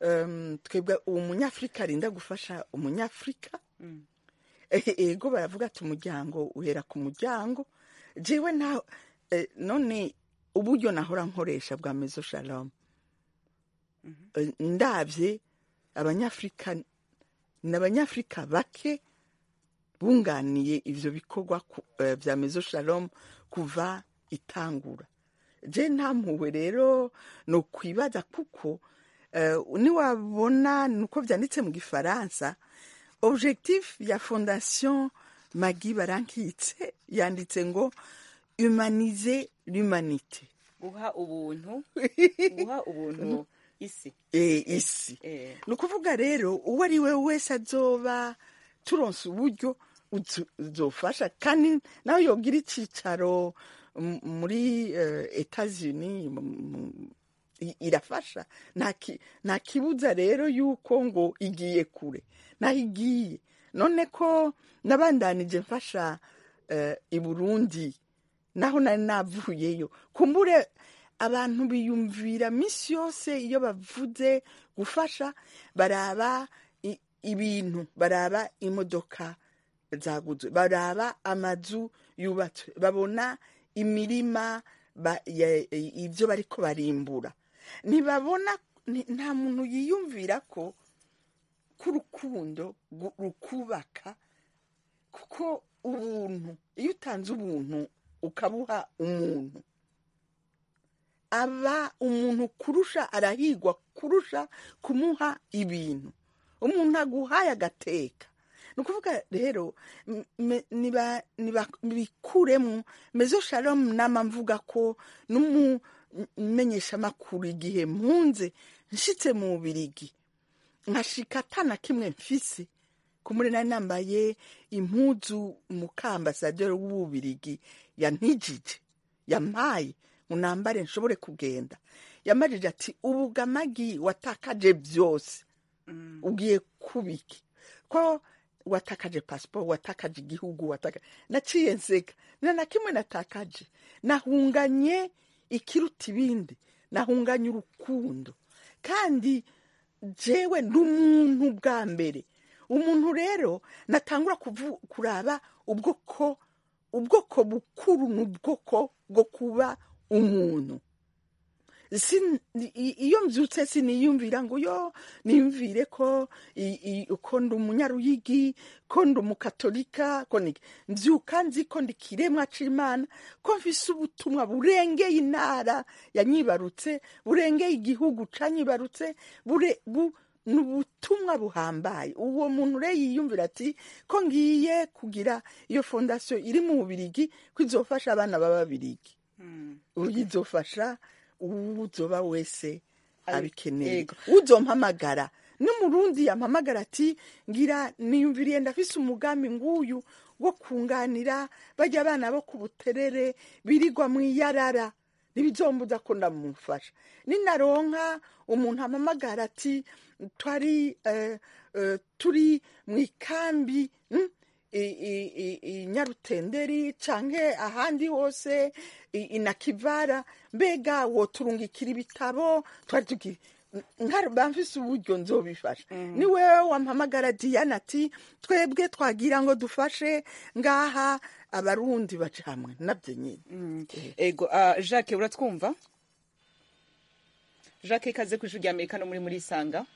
um, twebwe uwo munyafurika arinda gufasha umunyafurika Eh, ego baravuga ati umuryango uhera ku muryango jewe nta eh, none uburyo nahora nkoresha bwa mezo shalom Eh, ndavye abanyafurika ni abanyafurika bake bunganiye ivyo bikorwa ku- eh, vya mezo shalom kuva itangura je nta mpuhwe rero ni ukwibaza kuko eh, niwabona nuko vyanditse mu gifaransa objectif ya fondation magi barankitse yanditse ngo humaniser l'humanité guha ubuntu guha ubuntu isi e, isi Eh. ni ukuvuga rero uwo ari we wese azoba turonse uburyo uzo- uzofasha kandi nawe yogira icicaro m- muri uh, etats-unis m- m- i- irafasha nta ki- nta kibuza rero yuko ngo igiye kure naho igiye none ko nabandanije mfasha eh, i burundi naho nari navuyeyo kumbure abantu biyumvira minsi yose iyo bavuze gufasha baraba i- ibintu baraba imodoka zaguzwe baraba amazu yubatswe babona imirima ba- ya- ibyo bariko barimbura ntibabona ni- nta muntu yiyumvira ko k'urukundo gu- rukubaka kuko ubuntu iyo utanze ubuntu ukabuha umuntu aba umuntu kurusha arahigwa kurusha kumuha ibintu umuntu aguhaye agateka ni ukuvuga rero m- me- niba- niba- bikuremo mezo shalom nama mvuga ko n'umumenyeshamakuru igihe mpunze nshitse mu bubirigi nkashika atana kimwe mfise kumuri nari nambaye impuzu mukambasaderi w'ububirigi yantijije yampaye ngo nambare nshobore kugenda yamajije ati ubugamagi watakaje byose ugiye kubiki ko watakaje pasiporo watakaje igihugu watakaje naciye nseka nta na kimwe natakaje nahunganye ikiruta ibindi nahunganye urukundo kandi jewe ndi umuntu bwa mbere umuntu rero natangura kuvu- kuraba ubwoko ubwoko bukuru ni ubwoko bwo kuba umuntu Sin- i- iyo mbyutse siniyumvira ngo yo niyumvire ko i- i- ko ndi umunyaruyigi ko ndi umukatolika ko ni mbyuka nzi ko ndi kiremwa c'imana ko mfise ubutumwa burengeye intara yanyibarutse burengeye igihugu canyibarutse bure bu ni ubutumwa buhambaye uwo muntu rero yiyumvira ati ko ngiye kugira iyo fondasiyo iri mu bubirigi ko izofasha abana b'ababirigi izofasha uzoba wese abikeneye Yego. uzompamagara n'umurundi yampamagara ati ngira niyumviriye ndafise umugambi nguyu wo kunganira bajya abana bo ku buterere birigwa mu iyarara ntibizombuza ko ndamufasha ninaronka umuntu ampamagara ati twari eh, eh, turi mu ikambi mm, i- i- i- i nyarutenderi canke ahandi hose i- inakivara mbega woturungikira ibitabo twari tugi nkari bamfise uburyo nzobifasha ni wewe wampamagara diana ati twebwe twagira ngo dufashe ngaha abarundi baca hamwe nabyo nyine ego ah, jacques uratwumva jacques ikaze ku ijwi rya amerika no muri muri isanga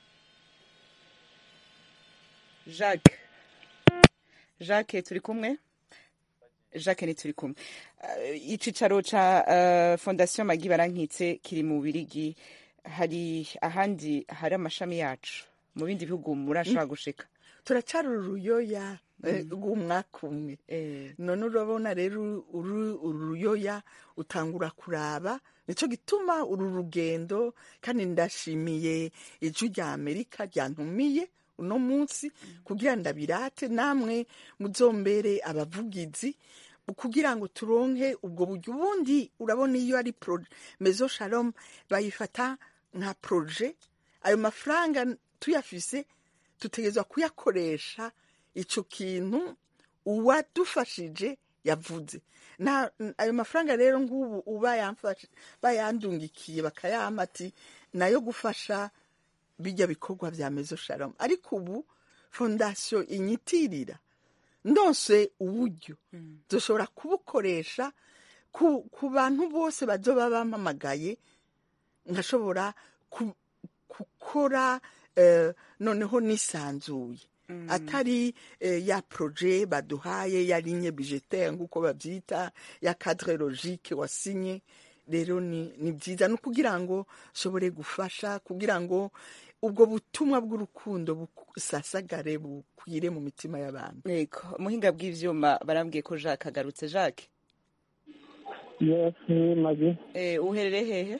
jacques jacques turi kumwe jacques ni turi kumwe Ah, icicaro ca ah, fondation magi barankitse kiri mu birigi hari ahandi hari amashami yacu mu bindi bihugu murashobora gushika turacara uruyoya eh, rw'umwaka umwe Eh, none urabona rero uru uru ruyoya utangura kuraba nicyo gituma uru rugendo kandi ndashimiye ijwi rya amerika ryantumiye uno munsi kugira ndabirate namwe muzombere abavugizi kugira ngo turonke ubwo buryo ubundi urabona iyo ari pro mezo shalom bayifata nka proje ayo mafaranga tuyafise tutegerezwa kuyakoresha icyo kintu uwadufashije yavuze na ayo mafaranga rero nk'ubu uba yamfashe bayandungikiye bakayampa ati nayo gufasha bijya bikorwa bya mezo shalom ariko ubu fondasiyo inyitirira ndose uburyo dushobora kubukoresha ku, ku bantu bose bazoba bampamagaye nkashobora ku- gukora eh, noneho nisanzuye atari eh, ya proje baduhaye ya ligne budgetaire nk'uko babyita ya cadre logique wasinye rero ni, ni byiza no kugira ngo nshobore gufasha kugira ngo ubwo butumwa bw'urukundo busasagare bukwire mu mitima y'abantu yego umuhinga bw'ivyuma barambwiye ko jacques agarutse jacques yes magi eh, uherereye hehe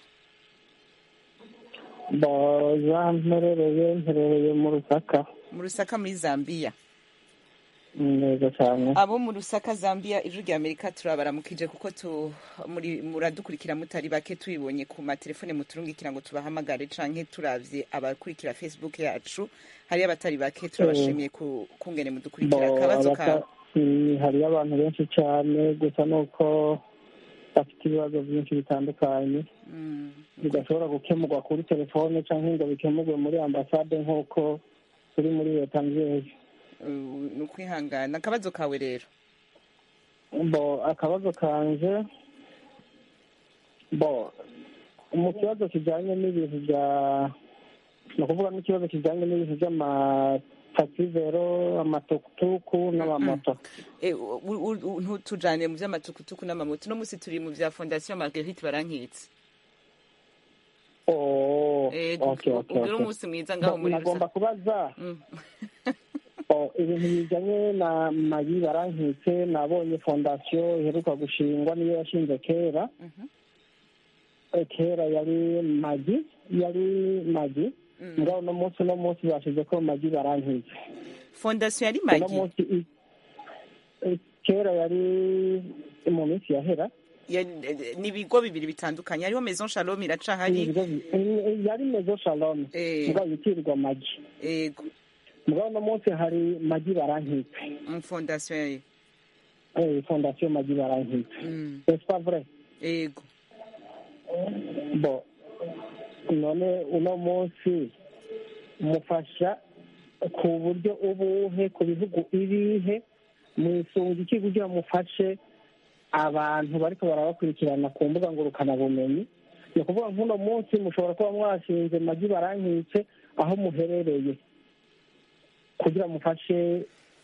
boza mperereye mperereye mu rusaka mu rusaka muri zambia neza cyane abo mu rusaka zambia ijwi rya amerika turabaramukije kuko tu muri muradukurikira mutari bake tubibonye ku matelefone muturungikira ngo tubahamagare canke turavye abakurikira facebook yacu hariyo abatari bake turabashimiye ku kungene mudukurikira Bo, akabazo abata- kawe mm, hariyo abantu benshi cyane gusa nuko bafite ibibazo byinshi bitandukanye Mm, bidashobora gukemurwa kuri telefone cyangwa ngo bikemurwe muri ambasade nk'uko turi muri leta nzeyi uh, ni ukwihangana akabazo kawe rero bo akabazo kanje bo mu kibazo kijyanye n'ibintu bya ni ukuvuga n'ikibazo kijyanye n'ibintu by'amataxivero amatukutuku n'amamoto Eh, u- u- u- ntutujane mu vy'amatukutuku n'amamoto uno musi turi mu vya fondation marguerite barankitse Oh, Eh, okay, okay, ugire okay. umunsi mwiza ngaho muri nagomba kubaza Mm. Oh, ibintu bijyanye na magi barankitse nabonye fondasiyo iheruka gushingwa niyo yashinze kera Eh, kera yari magi yari magi ngaho uno munsi uno munsi bashize ko magi barankitse fondation yari uno magi munsi i- eh, kera yari mu minsi yahera Ya- ni ibigo bibiri bitandukanye hariho maison shalom iracahari Ibigo bi- eh, yari mezo shalom Eh. mugabo yitirirwa magi ego mugabo uno munsi hari magi barankitse mu fondation yayo Eh, fondasiyo magi barankitse Mm, c'est pas vrai ego bo none uno munsi mufasha ku buryo ubuhe ku bihugu ibihe mwisunga iki kugira mufashe abantu bariko barabakurikirana ku mbuga ngurukanabumenyi ni ukuvuga nk'uno munsi mushobora kuba mwashinze magi barankitse aho muherereye kugira mufashe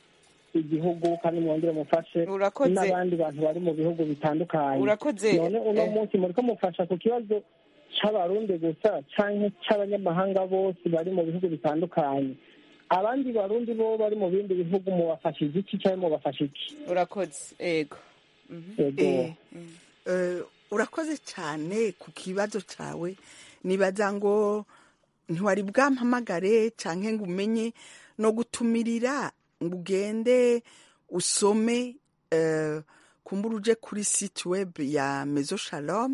igihugu kandi mwongere mufashe Urakoze. n'abandi bantu bari mu bihugu bitandukanye Urakoze, none uno eh. munsi muriko mufasha ku kibazo c'abarundi gusa canke c'abanyamahanga bose bari mu bihugu bitandukanye abandi barundi bo bari mu bindi bihugu mubafashije iki canke mubafasha iki urakoze ego Mhm. Ego. Eh, eh, urakoze cyane ku kibazo cyawe nibaza ngo ntiwari bwampamagare cyangwa ngo umenye no gutumirira ngo ugende usome eh, kumbura uje kuri site web ya mezo shalom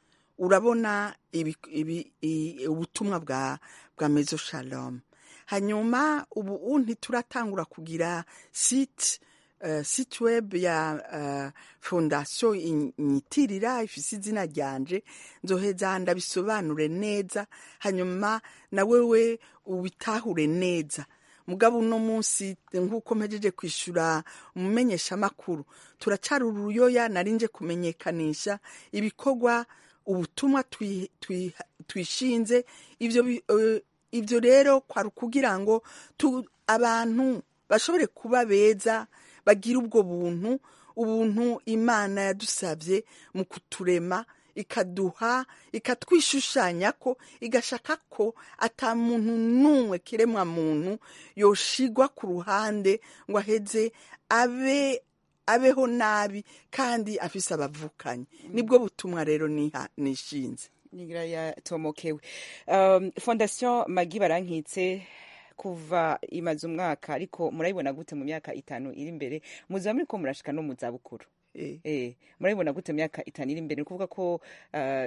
urabona ibi, ibi, i, ubutumwa bwa bwa mezo shalom hanyuma ubu ubu ntituratangura kugira site uh, site web ya uh, fondasiyo inyitirira ifise izina ryanje nzoheza ndabisobanure neza hanyuma na wewe ubitahure neza mugabo uno munsi nk'uko mpejeje kwishyura umumenyeshamakuru turacara uruyoya narinje kumenyekanisha ibikorwa ubutumwa twi- twi- twishinze ivyo bi- eh, ivyo rero kwari ukugira ngo tu- abantu bashobore kuba beza bagira ubwo buntu ubuntu imana yadusabye mu kuturema ikaduha ikatwishushanya ko igashaka ko ata muntu n'umwe kiremwa muntu yoshigwa ku ruhande ngo aheze abe abeho nabi kandi afise abavukanyi nibwo butumwa rero niha- nishinze nigira yatomokewe um, fondation magi barankitse kuva imaze umwaka ariko murayibona gute mu myaka itanu iri imbere muziba muriko murashika no mu zabukuru Eh. Eh, murayibona gute mu myaka itanu iri imbere ni ukuvuga ko uh,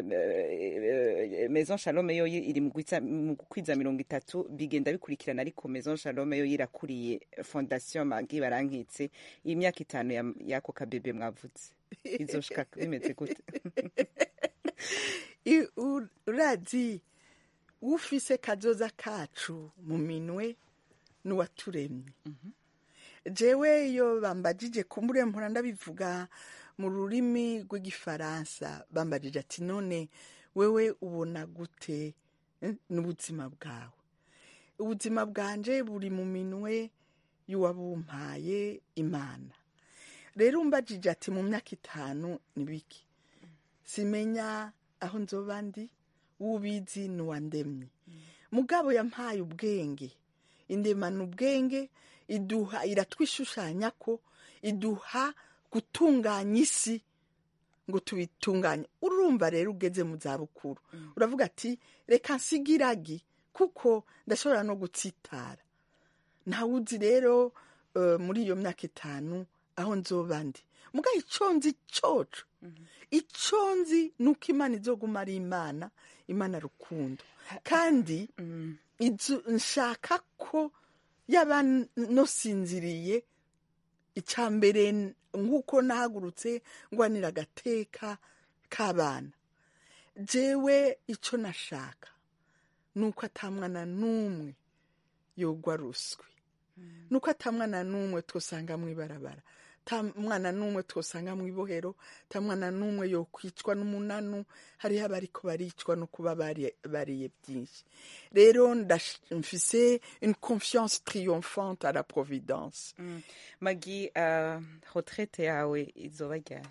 eh, maison shalome yo iri mu gwitsa- mu kwiza mirongo itatu bigenda bikurikirana ariko maison shalome yo yirakuriye fondation magi barankitse iyi myaka itanu ya- y'ako kabebe mwavuze izoshika bimeze gute I- u- urazi ufise kazoza kacu mu minwe n'uwaturemye jewe iyo bambajije kumbure mpora ndabivuga mu rurimi rw'igifaransa bambajije ati none wewe ubona gute eh, n'ubuzima bwawe ubuzima bwanje buri mu minwe y'uwabumpaye imana rero umbajije ati mu myaka itanu ni biki simenya aho nzoba ndi ubizi n'uwandemye mugabo yampaye ubwenge indemana ubwenge iduha iratwishushanya ko iduha gutunganya isi ngo tubitunganye urumva rero ugeze mu zabukuru uravuga ati reka nsigiragi kuko ndashobora no gutsitara ntawuzi rero eh, muri iyo myaka itanu aho nzoba ndi mugabo icyo nzi coco icyo nzi ni uko imana izoguma ari imana imana rukundo kandi izu- nshaka ko yaba nosinziriye icya mbere n- nk'uko nahagurutse ngwanira agateka k'abana jewe icyo nashaka ni uko atamwana n'umwe yogwa ruswi ni uko atamwana n'umwe twosanga mu ibarabara ta mwana n'umwe twosanga mu ibohero ta mwana n'umwe yokwicwa n'umunanu hariho abariko baricwa no kuba bari- bariye byinshi rero ndash- mfise une confiance triomphante à la providence magi uh, retraite yawe izoba ryari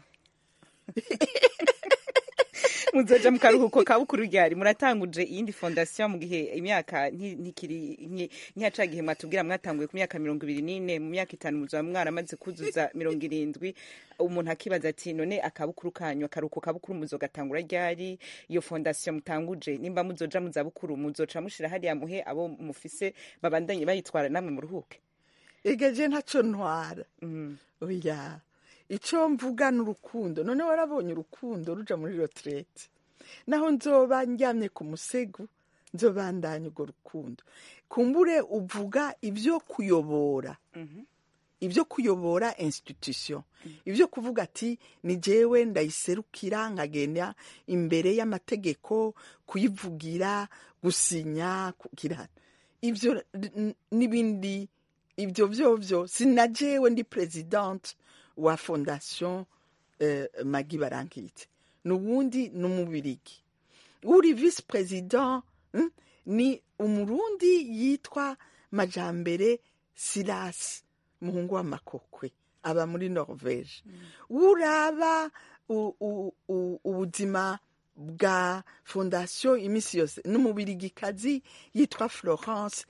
muzoja mu karuhuko ka bukuru ryari muratanguje iyindi fondation mu gihe imyaka nti- ntikiri nti- ntiyaca gihe mwatubwira mwatanguye ku myaka mirongo ibiri n'ine mu myaka itanu muzoba mwaramaze kuzuza mirongo irindwi umuntu akibaza ati none akabukuru kanyu akaruhuko kabukuru muzogatangura ryari iyo fondation mutanguje nimba muzoja mu zabukuru muzoca mushira hariya muhe abo mufise babandanye bayitwara namwe muruhuke egeje ntaco ntwara mm. oya icyo mvuga ni urukundo none warabonye urukundo ruja muri retraite naho nzoba ndyamye ku musego nzobandanya urwo rukundo kumbure uvuga ibyo kuyobora ibyo kuyobora institution ibyo kuvuga ati ni jewe ndayiserukira nkagenda imbere y'amategeko kuyivugira gusinya kugira ibyo n- n'ibindi ibyo byovyo sinajewe ndi presidente wa fondation eh, magi barankitse n'ubundi n'umubirigi uri vice president mm, ni umurundi yitwa majambere silas muhungu w'amakokwe aba muri norvege uraba u- u- u- ubuzima bwa fondation iminsi yose n'umubirigikazi yitwa florence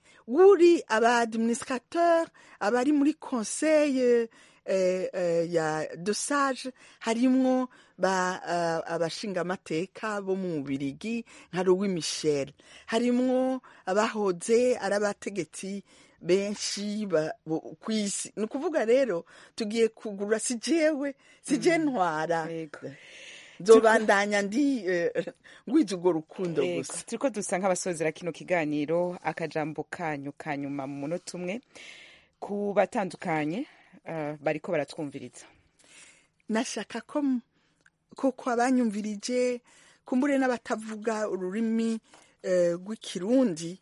uri aba administrateur abari muri conseil eh, eh, ya dosage harimwo ba uh, abashingamateka bo mu bubirigi nka louis michel harimwo abahoze ari abategetsi benshi ba- bo- ku isi ni ukuvuga rero tugiye kugura si jewe si je ntwara nzobandanya ndi eh, ngwiza urwo rukundo Yego, gusa turiko dusa nk'abasozera kino kiganiro akajambo kanyu ka nyuma mu munota umwe ku batandukanye uh, bariko baratwumviriza nashaka ko m- koko abanyumvirije kumbure n'abatavuga ururimi eh, rw'ikirundi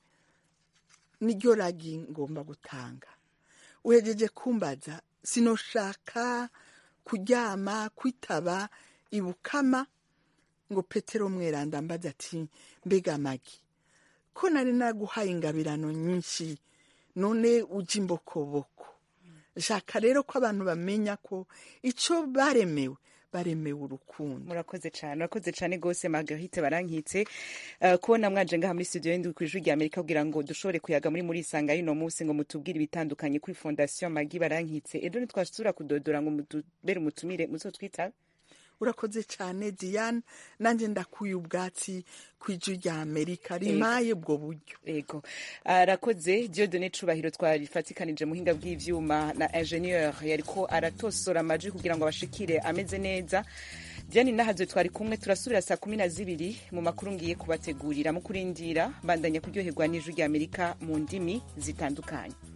niryo ragi ngomba gutanga uhejeje kumbaza sinoshaka kuryama kwitaba ibukama ngo petero mweranda mbaza ati mbega magi ko nari naguhaye ingabirano nyinshi none ujya imbokoboko shaka rero ko abantu bamenya ko icyo baremewe baremewe urukundo murakoze cyane murakoze cyane rwose margarite barankitse uh, kubona mwaje ngaha muri studio y'indwi ku ijwi rya amerika kugira ngo dushobore kuyaga muri muri isanga y'uno munsi ngo mutubwire ibitandukanye kuri fondation magi barankitse ejo ntitwasubira kudodora ngo mutubere umutumire muzotwitabe urakoze cyane diane nanjye ndakuye ubwatsi ku ijwi rya amerika rimaye ubwo buryo yego arakoze diodone cubahiro twarifatikanije muhinga bw'ivyuma na ingenieur yariko aratosora amaji kugira ngo abashikire ameze neza diane nahazo twari kumwe turasubira saa kumi na zibiri mu makuru ngiye kubategurira mu kurindira bandanya kuryoherwa n'ijwi rya amerika mu ndimi zitandukanye